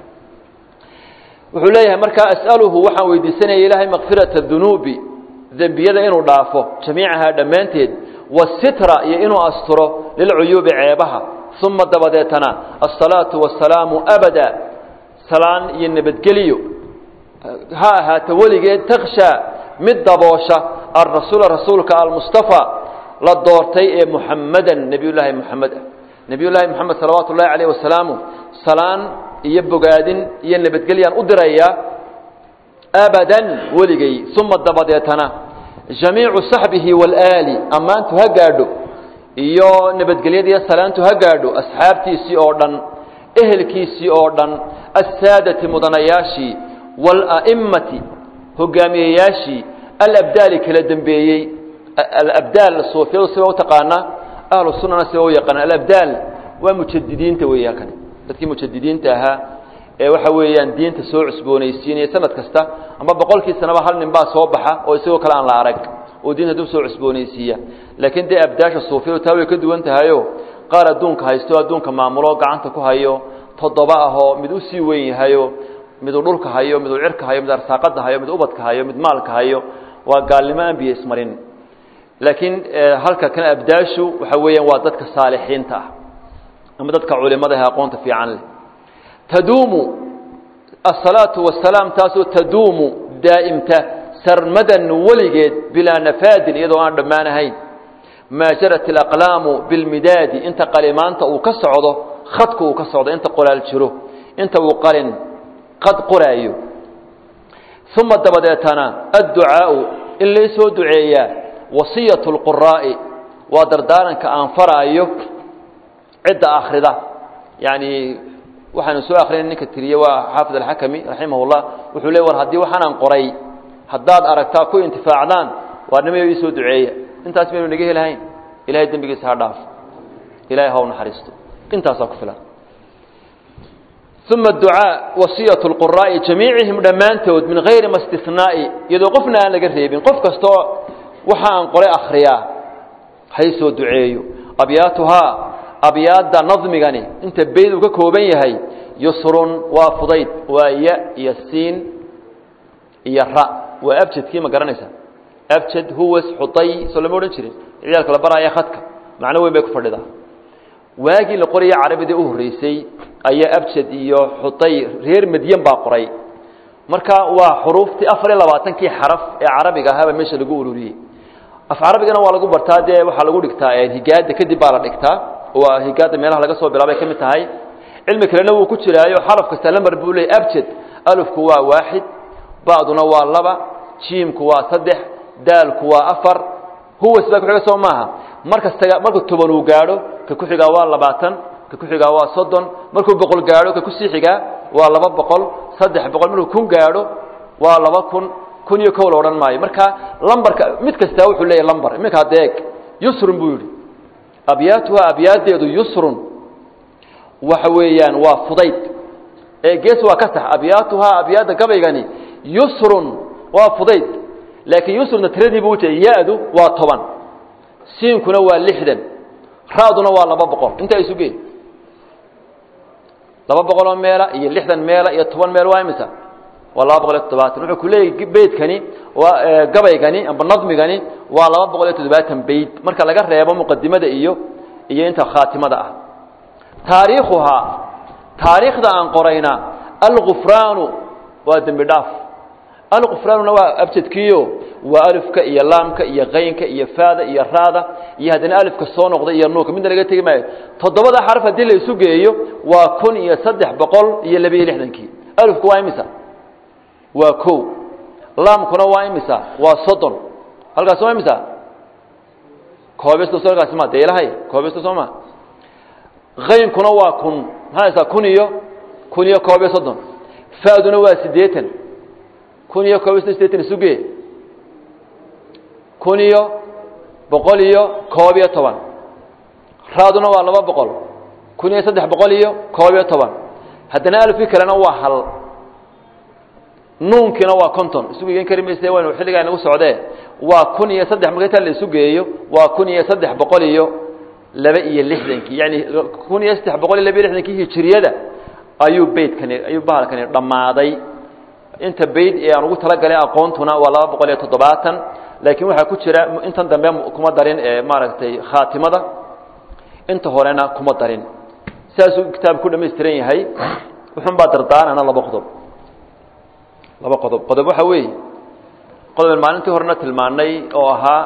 wuxuu leeyahay markaa as'aluhu waxaan weydiisanaya ilaahay makfirata dunuubi dembiyada inuu dhaafo jamiicahaa dhammaanteed wasitra iyo inuu asturo lilcuyuubi ceebaha uma dabadeetana asalaatu wasalaamu abada salaan iyo nabadgeliyo ha ahaata weligeed taksha mid daboosha alrasuula rasuulka almustafa la doortay ee muxamadan nebiyullaahi moxamed ah nebiyullaahi moxamed salawaatu ullahi calayh wasalaamu salaan iyo bogaadin iyo nabadgelyaan u dirayaa abadan weligay uma dabadeetana jamiicu saxbihi waalaali ammaantu ha gaadho iyo nabadgelyadiiyo salaantu ha gaadho asxaabtiisii oo dhan ehelkiisii oo dhan assaadati mudanayaashii waala'imati hogaamiyeyaashii alabdaali kala dembeeyey alabdaal suufiyadu siba u taqaanaa ahlu sunnana siba u yaqaana alabdaal waa mujadidiinta weeya kani dadkii mujadidiinta ahaa ee waxa weeyaan diinta soo cusboonaysiinaya sanad kasta ama boqolkii sanaba hal nin baa soo baxa oo isagoo kale aan la arag oo diinta dib soo cusboonaysiiya laakiin dee abdaasha suufiyadu taa way ka duwan tahayo qaar adduunka haysto adduunka maamulo gacanta ku hayo toddoba ahoo mid u sii weyn yahayo miduu dhulka hayo miduu cirka hayo mid arsaaqada hayo mid ubadka hayo mid maalka hayo waa gaalnimo aan biyo ismarin laakiin halka kan abdaashu waxa weeyaan waa dadka saalixiinta ah ama dadka culimada ee aqoonta fiican leh taduumu asalaatu wasalaam taasoo taduumu daa'imta sarmadan weligeed bilaa nafaadin iyadoo aan dhammaanahayn maa jarat alaqlaamu bilmidaadi inta qalimaanta uu ka socdo khadka uu ka socdo inta qoraal jiro inta uu qalin qad qoraayo uma dabadeetana adducaau in laysoo duceeyaa wasiyatu lquraa'i waa dardaaranka aan faraayo cidda akhrida yani waxaanu soo akrinay ninka tiriye waa xaafid alxakami raximah llah wuxuu le war haddii waxaanaan qoray haddaad aragtaa ku intifaacdaan waa nimayo iisoo duceeya intaas maynu naga helahayn ilahay dembigiisa ha dhaaf ilahay ha u naxariisto intaasaa ku filan uma ducaa wasiyatu lquraa'i jamiicihim dhammaantood min hayri ma istinaa'i iyadoo qofna aan laga reebin qof kastoo waxa aan qoray akhriyaa haysoo duceeyo abyaatuhaa abyaadda nadmigani inta bayd uu ka kooban yahay yusrun waa fudayd waa ya iyo siin iyo ra waa abjadkii ma garanaysaa abjad huwas xuday soo lama odhan jirin ciyaalka la baraaya khadka macno weyn bay ku fadhidaa waagii la qoraya carabidii u horreysay ayaa abjad iyo xuday reer madyan baa qoray marka waa xuruuftii afar iyo labaatankii xaraf ee carabiga ahaaba meesha lagu ururiyey af carabigana waa lagu bartaa dee waxaa lagu dhigtaa higaada kadib baa la dhigtaa waa higaada meelaha laga soo bilaabay ka mid tahay cilmi kalena wuu ku jiraayo xaraf kasta lamar buu leeyay abjad alufku waa waaxid ba'duna waa laba jiimku waa saddex daalku waa afar huwas baa kuxiga soo maaha markasta markuu toban uu gaadho ka ku xigaa waa labaatan ka ku xigaa waa soddon markuu boqol gaadho ka kusii xigaa waa laba boqol saddex boqol markuu kun gaadho waa laba kun kun iyo kow la odhan maayo marka lambarka mid kastaa wuxuu leeyahy lambar iminkaa deeg yusrun buu yidhi abyaatuha abyaadeedu yusrun waxa weeyaan waa fudayd ee gees waa ka sax abyaatuhaa abyaadda gabaygani yusrun waa fudayd laakiin yusruna tiradii buu ujeeda ya-du waa toban siinkuna waa lixdan ra-duna waa laba boqol intaa isu gee laba boqoloo meela iyo lixdan meela iyo toban meel waa imisa waa laba boqol iyo toddobaatan wuxuu ku leeyahy beydkani waa gabaygani amba nadmigani waa laba boqol iyo toddobaatan beyd marka laga reebo muqadimada iyo iyo inta khaatimada ah taariikhuhaa taariikhda aan qorayna algufraanu waa dembi dhaaf alqufraanuna waa abjadkiio waa alifka iyo laamka iyo kaynka iyo faada iyo raada iyo haddana alifka soo noqda iyo nuunka midna laga tegi maayo toddobada xaraf haddii la isu geeyo waa kun iyo saddex boqol iyo labiyo lixdankii alifku waa imisa waa ko laamkuna waa imisa waa soddon halkaas waa imisa koobisto halkaasi ma dee ilahay koobisto soo ma kaynkuna waa kun maxaa kun iyo kun iyo koob iyo soddon fa'duna waa siddeetan kun iyo koob iyo soddon sideetan isuge kun iyo boqol iyo koob iyo toban raaduna waa laba boqol kun iyo saddex boqol iyo koob iyo toban haddana alfkii kalena waa hal nuunkiina waa conton isugu igen kari mayse waynu xilligaa inagu socdee waa kun iyo saddex marka intaa la isu geeyo waa kun iyo saddex boqol iyo laba iyo lixdankii yani kun iyo saddex boqol iyo laba iyo lixdankii hijiriyada ayuu beydkani ayuu bahalkani dhammaaday inta beyd ee aan ugu talagalay aqoontuna waa laba boqol iyo toddobaatan laakiin waxaa ku jira intan dambe kuma darin ee maaragtay khaatimada inta horena kuma darin sidaasuu kitaabku ku dhamaystiran yahay wuxun baa dardaarana laba qodob laba qodob qodob waxa weeye qodoben maalintii horena tilmaanay oo ahaa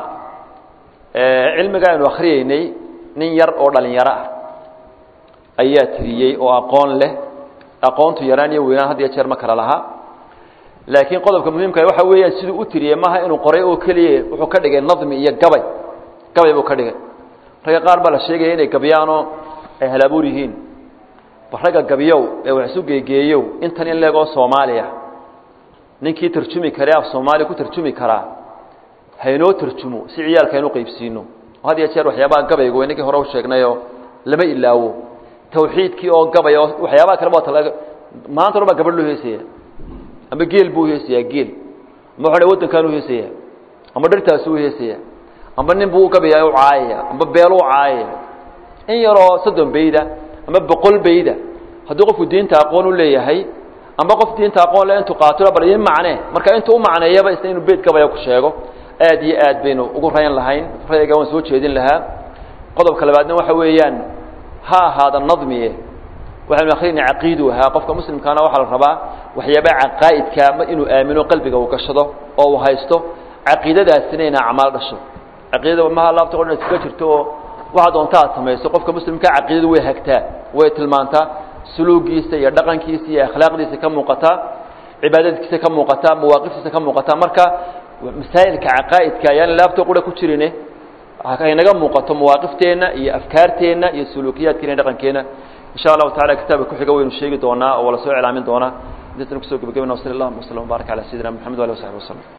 cilmiga aynu akhriyeynay nin yar oo dhalinyaro ah ayaa tiriyey oo aqoon leh aqoontu yaraan iyo weynaan had iyo jeer ma kala laha laakiin qodobka muhiimka waxa weeyaan siduu u tiriyey maaha inuu qoray oo keliya wuxuu ka dhigay nadmi iyo gabay gabay buu ka dhigay ragga qaar baa la sheegaya inay gabyaanoo ay halabuur yihiin ba ragga gabyow ee wax isu geegeeyow intan in leegoo soomaaliya ninkii tarjumi kare af soomaaliya ku tarjumi karaa haynoo tarjumo si ciyaalka aynu qaybsiino had iyo jeer waxyaabaha gabayga way ninkii hore u sheegnayoo lama ilaawo tawxiidkii oo gabay oo waxyaabaha kale waa tala maanta dhan baa gabadh loo heesaya ama geel buu heesayaa geel ama waxa waddankaan u heesaya ama dhartaas u heesaya amba nin buu gabayaa u caayaya amba beel u caayaya in yaroo soddon bayda ama boqol bayda haddii qofku diinta aqoon u leeyahay amba qof diinta aqoon le intuu qaato bal in macne marka intuu u macneeyaba isna inuu beyd gabaya ku sheego aad iyo aad baynu ugu rayn lahayn rayga waan soo jeedin lahaa qodobka labaadna waxa weeyaan ha ahaada nadmiye waxaynu akrinay caqiidu ahaa qofka muslimkaana waxaa la rabaa waxyaabaha caqaa'idka inuu aamino qalbiga uu gashado oo uu haysto caqiidadaasina ina acmaal dhasho caqiidada maha laabta o dhan iskaga jirto oo waxa doonta aad samayso qofka muslimka caqiidadu way hagtaa way tilmaantaa suluugiisa iyo dhaqankiisa iyo akhlaaqdiisa ka muuqataa cibaadadkiisa ka muuqataa mawaaqiftiisa ka muuqataa marka masaa'ilka caqaa'idka ayaan laabta qura ku jirine haynaga muuqato mawaaqifteenna iyo afkaarteenna iyo suluukiyaadkeena iyo dhaqankeenna in sha allahu tacala kitaabka kuxiga waynu sheegi doonaa oo wala soo iclaamin doonaa intaasna kusoo gebagabana wasali allahuma wasllam wbarak ala sayidina moxamed wali wasaxbi waslm